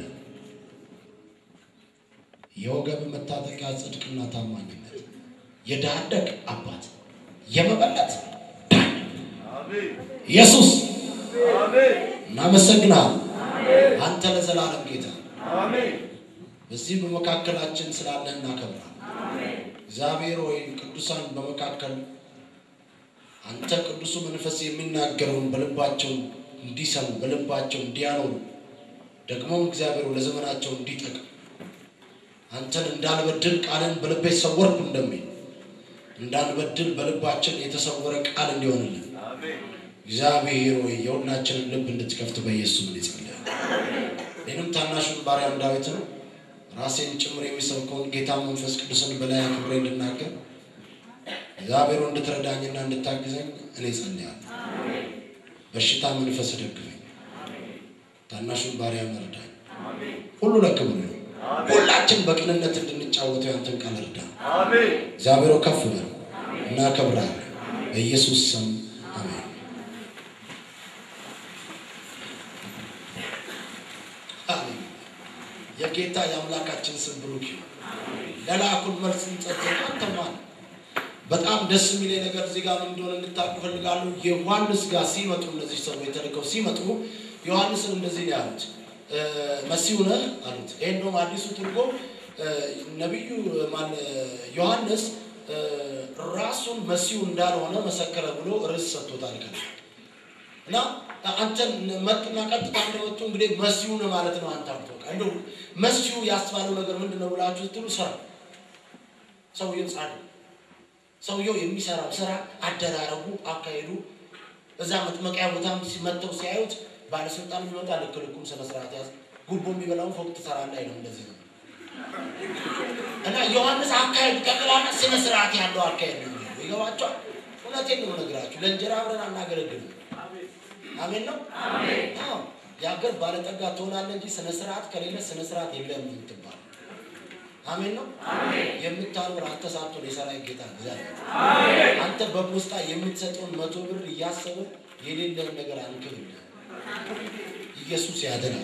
የወገብ መታጠቂያ ጽድቅና ታማኝነት የድሃ አደግ አባት የመበለት ዳኛ ኢየሱስ እናመሰግናል። አንተ ለዘላለም ጌታ በዚህ በመካከላችን ስላለህ እናከብራል። እግዚአብሔር ወይ ቅዱሳን በመካከል አንተ ቅዱሱ መንፈስ የሚናገረውን በልባቸው እንዲሰሙ በልባቸው እንዲያኖሩ ደግሞም እግዚአብሔር ለዘመናቸው እንዲጠቅም አንተን እንዳልበድል ቃልን በልቤ ሰወርኩ እንደሚል እንዳንበድል በልባችን የተሰወረ ቃል እንዲሆንልን እግዚአብሔር ወይ የሁላችንን ልብ እንድትከፍት በኢየሱስ ምን ይጸልያል። እኔንም ታናሹን ባሪያም ዳዊትን ራሴን ጭምር የሚሰብከውን ጌታ መንፈስ ቅዱስን በላይ አክብሬ እንድናገር እግዚአብሔር እንድትረዳኝና እንድታግዘኝ እኔ ጸልያለሁ። በሽታ መንፈስ ደግፈኝ፣ ታናሹን ባሪያ መርዳኝ። ሁሉ ለክብር ነው። ሁላችን በቅንነት እንድንጫወተው ያንተን ቃል እርዳ። እግዚአብሔር ከፍ በል እናከብራለን። በኢየሱስ ስም አሜን። አሜን። የጌታ የአምላካችን ስም ብሩክ ይሁን። ለላኩን መልስ እንጸጥን አንተ ማን በጣም ደስ የሚለኝ ነገር እዚህ ጋር ምን እንደሆነ እንድታውቁ እፈልጋለሁ። ዮሐንስ ጋር ሲመጡ እነዚህ ሰዎች ተልከው ሲመጡ ዮሐንስን እንደዚህ ነው ያሉት፣ መሲሁ ነህ አሉት። ይሄ እንደውም አዲሱ ትርጉም ነቢዩ ማን ዮሐንስ ራሱን መሲሁ እንዳልሆነ መሰከረ ብሎ ርዕስ ሰጥቶታል ከላይ እና አንተን መጡና ቀጥታ እንደመጡ እንግዲህ መሲሁ ነህ ማለት ነው። አንተ አብቶቃ እንደው መሲሁ ያስባለው ነገር ምንድን ነው ብላችሁ ስትሉ ስራ ሰውየው ጻድቅ ሰውየው የሚሰራው ስራ አደራረጉ፣ አካሄዱ እዛ መጥመቂያ ቦታም መጥተው ሲያዩት ባለስልጣን የሚመጣ ልክ ልኩም ስነ ስርዓት ያዝ ጉቦ የሚበላውን ፎቅ ትሰራለህ አይልም። እንደዚህ ነው እና ዮሐንስ አካሄድ ጠቅላላ ስነ ስርዓት ያለው አካሄድ ነው የሚሄደው። ይገባቸዋል። እውነቴን ነው የምነግራችሁ። ለእንጀራ አብረን አናገለግልም። አሜን ነው። አዎ የሀገር ባለጠጋ ትሆናለህ እንጂ ስነ ስርዓት ከሌለ ስነ ስርዓት የለም የምትባል አሜን ነው። የምታኖር አንተ ሳትሆን የሰራዊት ጌታ እግዚአብሔር አንተ በፖስታ የምትሰጠውን መቶ ብር እያሰበ የሌለን ነገር አንክብልህ። ኢየሱስ ያድናል።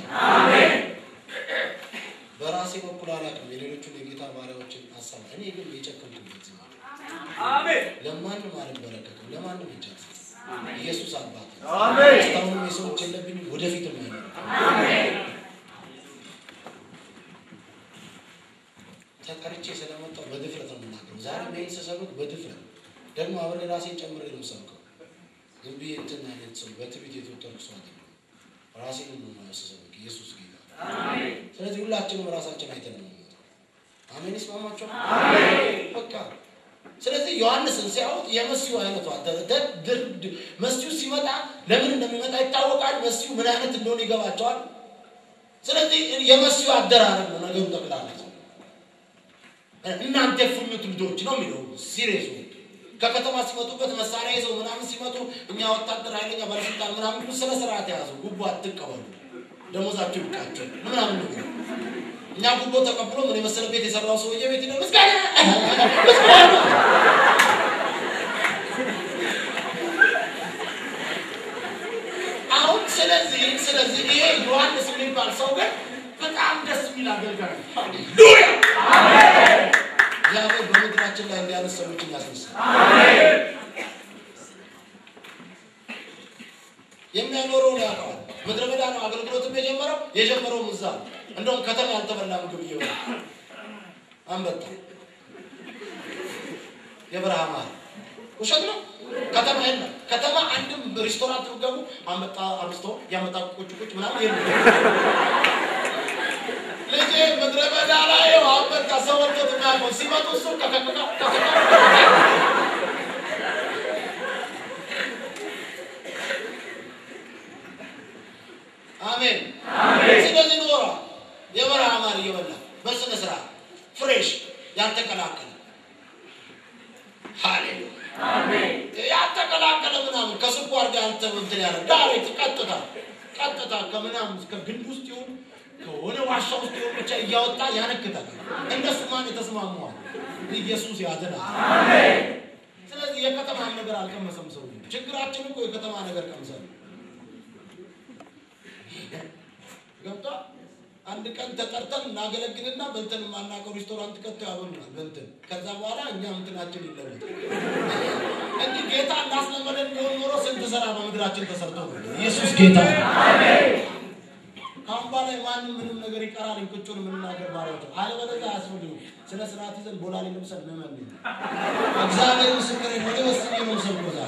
በራሴ በኩል አላውቅም የሌሎቹን የጌታ ባሪያዎችን ሀሳብ እኔ ግን የጨከምኩበት ዜ ለማንም አልበረከትም፣ ለማንም እጅ አልሰጥም። ኢየሱስ አባት ነው። እስካሁንም የሰዎች የለብኝም፣ ወደፊትም አይኖርም። ተጠርቼ ስለመጣሁ በድፍረት ነው የምናገረው። ዛሬ ይህን ስሰብክ በድፍረት ደግሞ አብሬ ራሴን ጨምሬ ነው የምሰብከው። ዝም ብዬ እንትን አይነት ሰው በትዕቢት የተወጠርኩ ሰው አይደለም። ራሴን ነው ስሰብክ ኢየሱስ ጌታ። ስለዚህ ሁላችንም ራሳችን አይተን ነው የምንመጣው። አሜን። ይስማማቸው በቃ ስለዚህ ዮሐንስን ሲያዩት የመሲሁ አይነቱ መሲሁ ሲመጣ ለምን እንደሚመጣ ይታወቃል። መሲሁ ምን አይነት እንደሆነ ይገባቸዋል። ስለዚህ የመሲሁ አደራረግ ነው ነገሩ ጠቅላላ እናንተ የፉኙት ልጆች ነው የሚለው ሲሪየስ ከከተማ ሲመጡበት መሳሪያ ይዘው ምናምን ሲመጡ እኛ ወታደር ኃይለኛ ባለስልጣን ምናምን ስነ ስርዓት የያዙ ጉቦ አትቀበሉ፣ ደሞዛችሁ ይብቃችሁ ምናምን ነው የሚለው። እኛ ጉቦ ተቀብሎ ምን የመሰለ ቤት የሰራው ሰውዬ ቤት ነው ምስጋና ምስጋና አሁን ስለዚህ ስለዚህ ይሄ ዮሐንስ የሚባል ሰው ግን በጣም ደስ የሚል አገልጋይ ነው። ሃሌሉያ እግዚአብሔር በምድራችን ላይ እንዲያነሱ ሰዎችን ያስነሳል። የሚያኖረውን ያውቀዋል። ምድረ በዳ ነው አገልግሎትም የጀመረው የጀመረውም እዛ ነው። እንደውም ከተማ ያልተበላ ምግብ እየሆነ አንበጣ የበረሃ ማር ውሸት ነው። ከተማ የለም። ከተማ አንድም ሬስቶራንት ብትገቡ አንበጣ አብዝቶ ያመጣ ቁጭ ቁጭ ምናምን የለም። ልጄ ምድረ በዳ ላይ አንበጣ ሰው ወጥቶት የሚያውቀው ሲመጡ እሱ ከከከካ አሜን። ስለዚህ ኖሯ የበረሃ ማር እየበላ በስነ ስርዓት ፍሬሽ ያልተቀላቀለ ሃሌሉያ ያልተቀላቀለ ምናምን ከስኳር ጋር ያልተ እንትን ያለ ዳይሬክት ቀጥታ ቀጥታ ከምናምን ከግንድ ውስጥ ይሁን ከሆነ ዋሻ ውስጥ ይሁን ብቻ እያወጣ ያነክታል። እነሱ ማን የተስማሙዋል? ኢየሱስ ያድናል። ስለዚህ የከተማ ነገር አልቀመሰም ሰው። ችግራችን እኮ የከተማ ነገር ቀምሰን ገብቷ አንድ ቀን ተጠርተን እናገለግልና በልተን የማናውቀው ሬስቶራንት ከቶ ያበሉናል በልተን ከዛ በኋላ እኛ እንትናችን ይለወጥ እንጂ ጌታ እንዳስለመደን ቢሆን ኖሮ ስንት ስራ በምድራችን ተሰርቶ ነበር። ኢየሱስ ጌታ ነው። ከአሁን በኋላ ማንም ምንም ነገር ይቀራል። እንቅጩን የምንናገር ባሪያዎች ነው። አለበለዚያ አያስፈልግም። ስነ ስርዓት ይዘን ቦላሌ ለብሰን መመን እግዚአብሔር ምስክር ወደ ወስኜ ነው ሰብኮ ዛሬ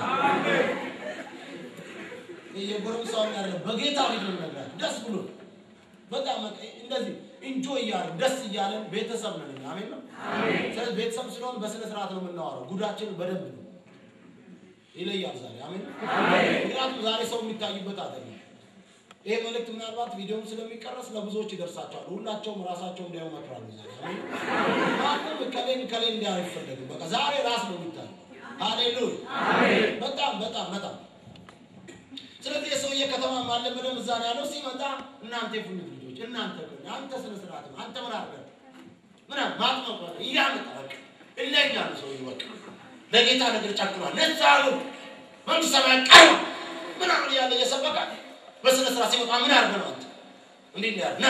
የጎረምሳውን ያለ በጌታ ፊት ነው የምነግራችሁ ደስ ብሎ በጣም በቃ እንደዚህ ኢንጆይ እያለን ደስ እያለን ቤተሰብ ነን። እኛ። አሜን ነው። ስለዚህ ቤተሰብ ስለሆን በስነ ስርዓት ነው የምናወራው። ጉዳችን በደንብ ነው ይለያል ዛሬ። አሜን ነው። ምክንያቱም ዛሬ ሰው የሚታዩበት አይደለም። ይሄ መልእክት ምናልባት ቪዲዮም ስለሚቀረስ ለብዙዎች ይደርሳቸዋል። ሁላቸውም ራሳቸው እንዲያዩ መክራሉ። ዛሬ አሜን። ማንም ከሌን ከሌን እንዲያ አይፈለግም። በቃ ዛሬ ራስ ነው የሚታየው። ሃሌሉያ። በጣም በጣም በጣም ስለዚህ የሰውዬ ከተማ ማለመደም እዛ ነው ያለው። ሲመጣ እናንተ የፉኝት ልጆች እናንተ ግን አንተ ስነ ስርዓት አንተ ምን አድርገህ ምናምን ማጥመቅ ሆነ እያመጣ በቃ እለኛ ነው ሰውዬው በቃ ለጌታ ነገር ጨክኗል። ነፃ ነው መንግስት ሰማያት ቀርባ ምናምን እያለ እየሰበከ በስነ ስርዓት ሲመጣ ምን አድርገህ ነው አንተ እንዲህ ነው ያለ ና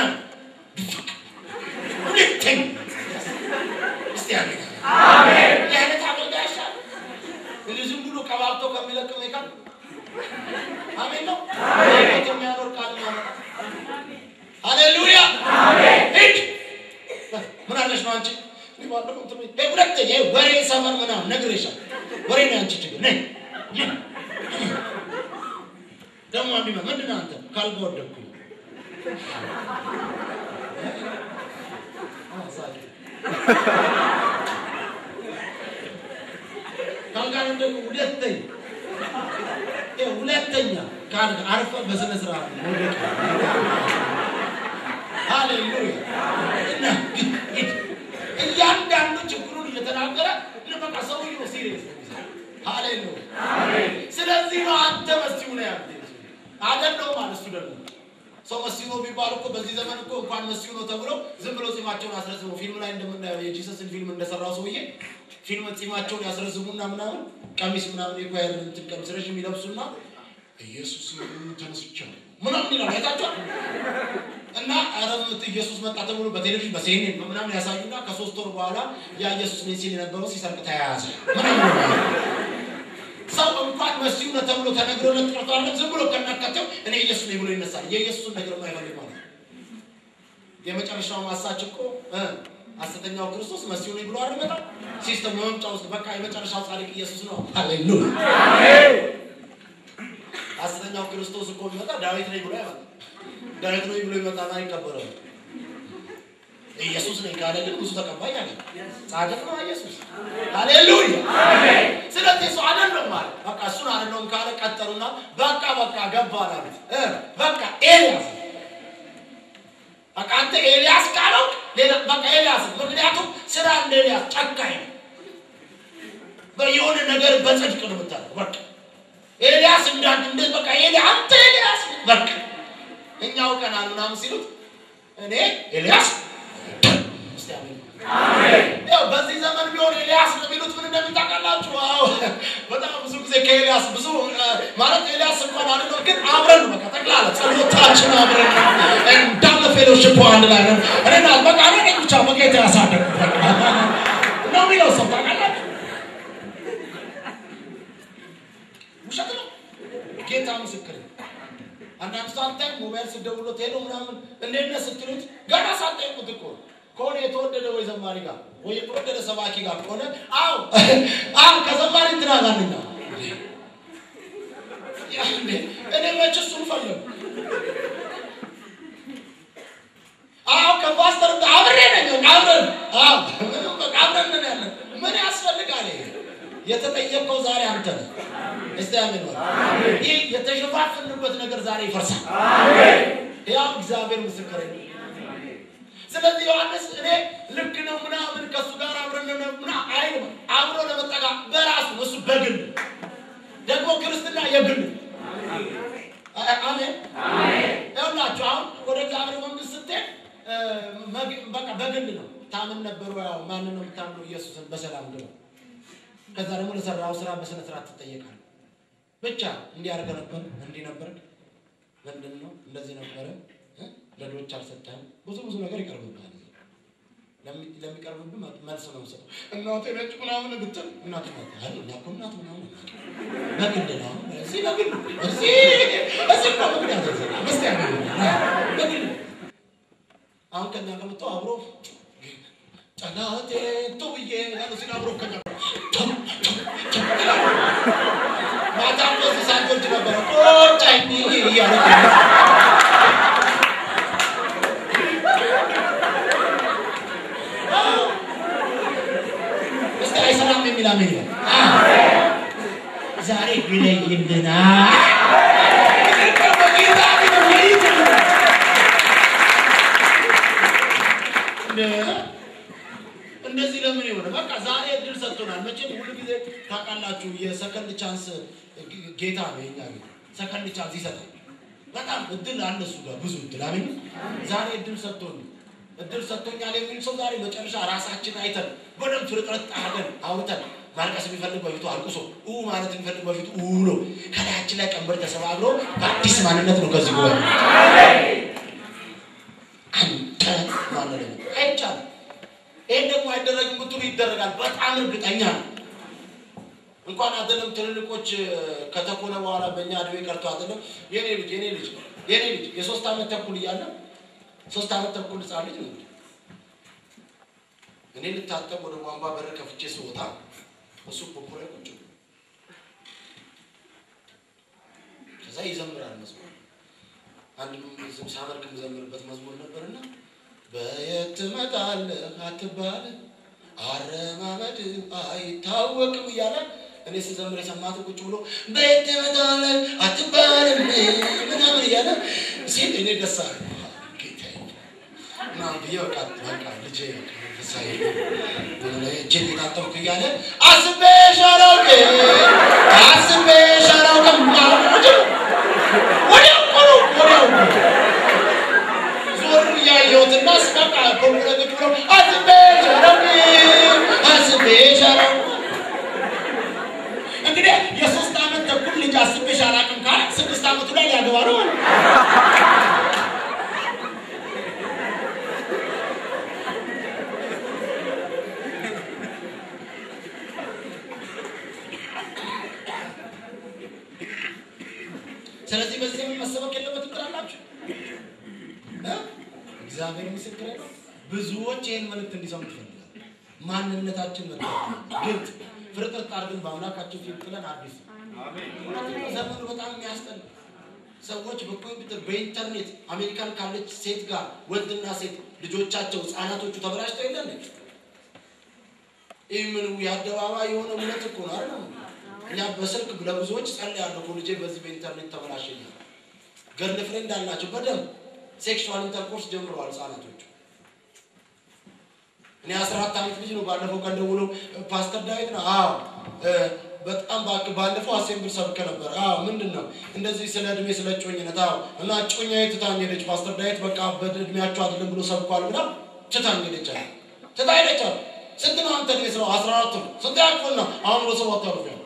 ሁለተኛ እስቲ ያለ አሜን የአይነት አገልጋይ ይሻላል እንዲህ ዝም ብሎ ቀባብቶ ከሚለቅ ሜካፕ አሜን ነው። አሜን የሚያኖር ቃል ነው። ሃሌሉያ ሂድ። ምን አለሽ ነው አንቺ? እኔ ባለፈው እንትን ቤት- ይሄ ሁለተኛ ይሄ ወሬ ሰፈር ምናምን ነግሬሻለሁ። ወሬ ነው አንቺ ችግር ነይ ነይ። ደግሞ አንድ ነው ምንድን ነው አንተ ካልጋ ወደኩኝ ካልጋ ወደኩ ሁለተኛ ይሄ ሁለተኛ ካልጋ አርፈ በስነ ስርዓት መውደቅ ሃሌሉያ እና ሂድ፣ ሂድ። እያንዳንዱ ችግሩን እየተናገረ በቃ ሰውዬው ሲሪየስ ሃሌሉያ ስለዚህ ነው አንተ መሲሁ ነው ያለ አይደለም ማለት እሱ ደግሞ ሰው መሲሁ ነው ቢባል እኮ በዚህ ዘመን እኮ እንኳን መሲሁ ነው ተብሎ ዝም ብሎ ጺማቸውን አስረዝሙ ፊልም ላይ እንደምናየው የጂሰስን ፊልም እንደሰራው ሰውዬ ፊልም ጺማቸውን ያስረዝሙና ምናምን ቀሚስ ምናምን የኳየር እንትን ቀሚስ ረዥም ይለብሱና ኢየሱስ ተነስቻለሁ ምናምን ይላል አይታችኋል። እና ኧረ ኢየሱስ መጣ ተብሎ በቴሌቪዥን በሲኤንኤን ምናምን ያሳዩና ከሶስት ወር በኋላ ያ ኢየሱስ ነኝ ሲል የነበረው ሲሰርቅ ተያያዘ ምናምን ነው። ሰው እንኳን መሲሁ ነው ተብሎ ተነግሮለት ቀርቶ አይደለም ዝም ብሎ ከናካቴው እኔ ኢየሱስ ነኝ ብሎ ይነሳል። የኢየሱስን ነገር የማይፈልግ ማለት ነው። የመጨረሻው ማሳች እኮ እ ሐሰተኛው ክርስቶስ መሲሁ ነኝ ብሎ አይደል መጣው ሲስተም መምጫ ውስጥ በቃ የመጨረሻው ጻድቅ ኢየሱስ ነው። ሃሌሉያ ሐሰተኛው ክርስቶስ እኮ ቢመጣ ዳዊት ነኝ ብሎ አይመጣም። ዳዊት ነኝ ብሎ ይመጣና አይቀበረም። ኢየሱስ ነኝ ካለ ግን ብዙ ተቀባይ አለ። ጻድቅ ነው ኢየሱስ። ሃሌሉያ። ስለዚህ እሱ አይደለም ማለት በቃ እሱን አይደለም ካለ ቀጠሉና በቃ በቃ ገባ አሉት። እ በቃ ኤልያስ በቃ አንተ ኤልያስ ካለው ሌላ በቃ ኤልያስ ምክንያቱም ስራ እንደ ኤልያስ ጨካኝ ነው። የሆነ ነገር በጽድቅ ነው የምታደርገው። በቃ ኤልያስ እንዳንድ እንደ በቃ ኤልያስ አንተ ኤልያስ በቃ እኛ አውቀናል ምናምን ሲሉት እኔ ኤልያስ እስቲ አሜን። ያው በዚህ ዘመን ቢሆን ኤልያስ ነው የሚሉት ምን እንደሚታውቃላችሁ? አዎ በጣም ብዙ ጊዜ ከኤልያስ ብዙ እ፣ ማለት ኤልያስ እንኳን አይደለም ግን አብረን ነው በቃ ጠቅላላ ጸሎታችን አብረን ነው እንዳለ ፌሎሽፕ አንድ ላይ ነው። እኔና በቃ እኔ ነኝ ብቻ በጌታ ያሳደግኩት በቃ ነው የሚለው ሰው ታውቃላችሁ? ውሸት ነው። ጌታ ምስክር ነው። አንዳንድ ሰው አንተ ሞባይል ስደውሎት ሄዶ ምናምን እንዴት ነህ ስትሉት ገና ሳትጠይቁት እኮ ከሆነ የተወደደ ወይ ዘማሪ ጋር ወይ የተወደደ ሰባኪ ጋር ከሆነ አዎ አዎ ከዘማሪ እንትና ጋር ነኝ አዎ። ያ እንዴ፣ እኔ መች እሱን ፈለጉ አዎ ከፓስተር ጋር አብሬ ነኝ በቃ አብረን አዎ በቃ አብረን ነን ያለን ምን ያስፈልጋል ይሄ የተጠየቀው ዛሬ አንተ ነህ እስቲ አሜን በል ይህ የተሸፋፍንበት ነገር ዛሬ ይፈርሳል ያው እግዚአብሔር ምስክር ነው ስለዚህ ዮሐንስ እኔ ልክ ነው ምናምን ከእሱ ጋር አብረን ነው ምና አይልም አብሮ ለመጠጋ በራሱ እሱ በግል ደግሞ ክርስትና የግል አ- አሜን ይኸውላችሁ አሁን ወደ እግዚአብሔር መንግስት ስትሄድ እ፣ መግ- በቃ በግል ነው ታምን ነበሩ ያው ማንን ነው የምታምነው ኢየሱስን በሰላም ግባ ከዛ ደግሞ ለሰራው ስራ በስነ ስርዓት ትጠየቃለህ ብቻ እንዲህ አድርገህ ነበር እንዲህ ነበር ምንድን ነው እንደዚህ ነበረ እ? ለድሆች አልሰጠህም ብዙ ብዙ ነገር ይቀርብብሃል ለሚ- ለሚቀርብብህ መ- መልስ ነው የምሰጠው እናቴ ነጭ ምናምን ብትል እናት ናት አይ እኛ እኮ እናት ምናምን በግል ነው እዚህ በግል እዚህ እዚህ እኮ ምክንያት አይሰጥም። እስቲ ያገኝ በግል አሁን ከኛ ጋር መጥተው አብሮ ጠላቴ ቱብዬ ያሉ ሲል አብሮ ከኛ ጋር ማታ እነዚህ ሳንቶች ነበረ ቆጫኝ እያለ እስቲ አይሰራም የሚል አሜን ይበል። ዛሬ ይለይልና እንደዚህ ለምን የሆነ በቃ ዛሬ እድል ሰጥቶናል። መቼም ሁሉ ጊዜ ታውቃላችሁ የሰከንድ ቻንስ ጌታ ነው የኛ ጌታ ሰከንድ ቻንስ ይሰጣል። በጣም እድል አለ እሱ ጋር ብዙ እድል አሜን። ዛሬ እድል ሰጥቶን እድል ሰጥቶኛል የሚል ሰው ዛሬ መጨረሻ ራሳችን አይተን በደንብ ፍርጥረት አድርገን አውርተን ማልቀስ የሚፈልግ በፊቱ አልቅሶ ኡ ማለት የሚፈልግ በፊቱ ኡ ብሎ ከላያችን ላይ ቀንበር ተሰባብሮ በአዲስ ማንነት ነው ከዚህ ጉባኤ አንተ ማለት ነው አይቻልም። ይህን ደግሞ አይደረግም ብትሉ ይደረጋል። በጣም እርግጠኛ ነው። እንኳን አይደለም ትልልቆች ከተኮነ በኋላ በእኛ እድሜ ቀርቶ አይደለም የኔ ልጅ የኔ ልጅ የኔ ልጅ የሶስት ዓመት ተኩል እያለ ሶስት ዓመት ተኩል ህፃን ልጅ ነው። እኔ ልታጠብ ወደ ቧንቧ በር ከፍቼ ስወጣ እሱ ፖፖ ላይ ቁጭ ብሎ ከዛ ይዘምራል መዝሙር አንድ ዝም ሳመልክ የምዘምርበት መዝሙር ነበርና በየት ትመጣለህ አትባል አረማመድ አይታወቅም እያለ እኔ ስዘምር የሰማት ቁጭ ብሎ በየት ትመጣለህ አትባልም ምናምን እያለ ሲል እኔ ደስ አለ ጌታዬ ምናምን ብዬ በቃ በቃ ልጄ መንፈሳዊ እጄን የታጠብኩ እያለ አስቤሽ አላውቅም አስቤሽ አላውቅም ወዲያው እኮ ነው ወዲያው እኮ ዞር እያየሁትና በቃ ኮንግረግድ ብሎ አስቤሽ አላውቅም አስቤሽ አላውቅም እንግዲህ የሶስት ዓመት ተኩል ልጅ አስቤሽ አላውቅም ካለ ስድስት ስለዚህ በዚህ ዘመን መሰበክ የለበትም ትላላችሁ? እ? እግዚአብሔር ምስክር ነው። ብዙዎች ይህን መልእክት እንዲሰሙ ይፈልጋል። ማንነታችን መታወቅ ግልጥ ፍርጥርጥ አድርገን በአምላካችን ፊት ጥለን አዲስ እውነትም ዘመኑ በጣም የሚያስጠላ ሰዎች በኮምፒውተር በኢንተርኔት አሜሪካን ካለች ሴት ጋር ወንድና ሴት ልጆቻቸው ህጻናቶቹ ተበላሽተው የለን ይህ ምን የአደባባይ የሆነ እምነት እኮ ነው አይደል? እኛ በስልክ ለብዙዎች ጸልያለሁ እኮ ልጄ በዚህ በኢንተርኔት ተበላሸኛል። ገርል ፍሬንድ አላቸው በደንብ ሴክሹዋል ኢንተርኮርስ ጀምረዋል ህጻናቶቹ። እኔ አስራ አራት ዓመት ልጅ ነው። ባለፈው ቀን ደውሎ ፓስተር ዳዊት ነው። አዎ እ፣ በጣም እባክህ ባለፈው አሴምብል ሰብከ ነበር። አዎ ምንድን ነው እንደዚህ ስለ እድሜ ስለ እጮኝነት። አዎ እና እጮኛዬ ትታኝ ሄደች። ፓስተር ዳዊት በቃ በእድሜያቸው አይደለም ብሎ ሰብኳል ብላ ትታኝ ሄደች አለ። ትታ ሄደች አለ። ስንት ነው አንተ እድሜ ስለው አስራ አራት ነው። ስንት ያክፍል ነው? አሁን ወደ ሰባት አልፍ ያለ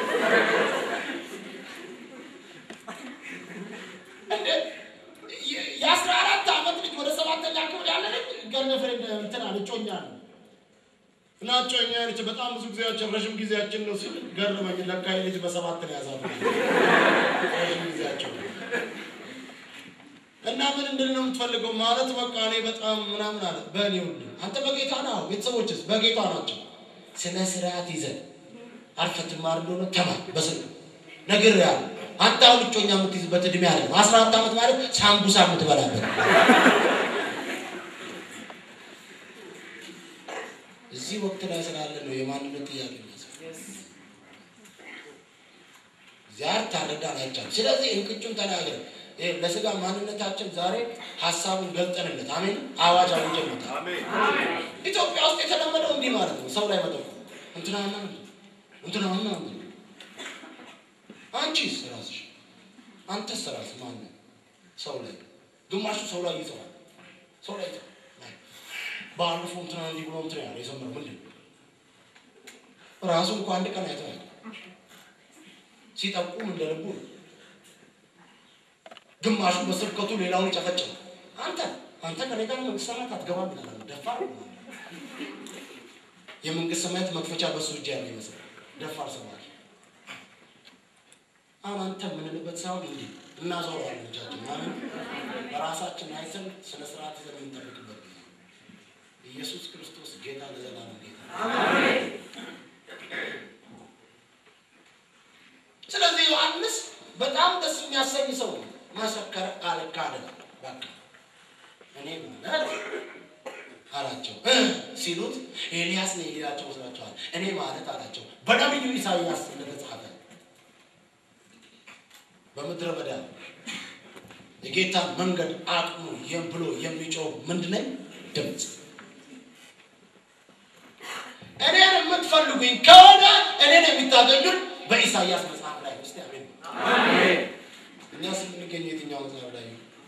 እንዴ የ- የአስራ አራት ዓመት ልጅ ወደ ሰባተኛ ክፍል ያለ ልጅ ገርል ፍሬንድ እንትን አለ እጮኛ ነው እና እጮኛ ነች። በጣም ብዙ ጊዜያችን ረዥም ጊዜያችን ነው ሲል ገረመኝ። ለካ ይህ ልጅ በሰባት ነው ያዛሉ ረዥም ጊዜያቸው እና ምን እንድል ነው የምትፈልገው ማለት በቃ እኔ በጣም ምናምን አለ። በእኔ ሁሉ አንተ በጌታ ነው፣ ቤተሰቦችስ በጌታ ናቸው። ስነ ስርዓት ይዘን አርፈህ ትማር እንደሆነ ተማር። በስልክ ነገር ያለ አንተ አሁን እጮኛ የምትይዝበት እድሜ አለ። አስራ አራት ዓመት ማለት ሳምቡሳ የምትበላበት እዚህ ወቅት ላይ ስላለ ነው የማንነት ጥያቄ የሚያስፈልግ። ዚያር ታረዳን አይቻልም። ስለዚህ እንቅጩን ተናገር። ይሄ ለስጋ ማንነታችን ዛሬ ሀሳቡን ገልጠንለት አሜን። አዋጅ አውጀንበታል። ኢትዮጵያ ውስጥ የተለመደው እንዲህ ማለት ነው። ሰው ላይ መጠቆም እንትናና እንትናና አንቺስ ራስሽ አንተስ ራስህ ማነው? ሰው ላይ ግማሹ ሰው ላይ ይጽፋል። ሰው ላይ ይጽፋል። ባለፈው እንትና እንዲህ ብሎ እንትና ያለ የሰመረው ምንድን ነው? ራሱ እንኳ አንድ ቀን አይተው ያውቃል። ሲጠቁም እንደ ልቡ ነው። ግማሹ በስብከቱ ሌላውን ይጨፈጭፋል። አንተ አንተ ከኔ ጋር መንግስት ሰማያት አትገባም ይላል። ደፋር ነው። የመንግስት ሰማያት መክፈቻ በሱ እጅ ያለ ይመስላል። ደፋር ሰማያት አሁን አንተ የምንልበት ሳይሆን እንዲህ እናዞረዋለን እጃችን ማለት በራሳችን አይተን ስነ ስርዓት ይዘን የምንጠብቅበት ጊዜ ነው። ኢየሱስ ክርስቶስ ጌታ ለዘላለም ጌታ። ስለዚህ ዮሐንስ በጣም ደስ የሚያሰኝ ሰው ነው። መሰከረ፣ አልካደ። በቃ እኔ ማለት አላቸው እ ሲሉት ኤልያስ ነው ይላቸው መስላቸዋል። እኔ ማለት አላቸው በነቢዩ ኢሳይያስ እንደተጻፈ በምድረ በዳ የጌታን መንገድ አቅሙ የም ብሎ የሚጮህ ምንድን ነኝ ድምፅ እኔን የምትፈልጉኝ ከሆነ እኔን የሚታገኙን በኢሳይያስ መጽሐፍ ላይ ውስጥ ያገኙ እኛስ የምንገኘው የትኛው መጽሐፍ ላይ ነው?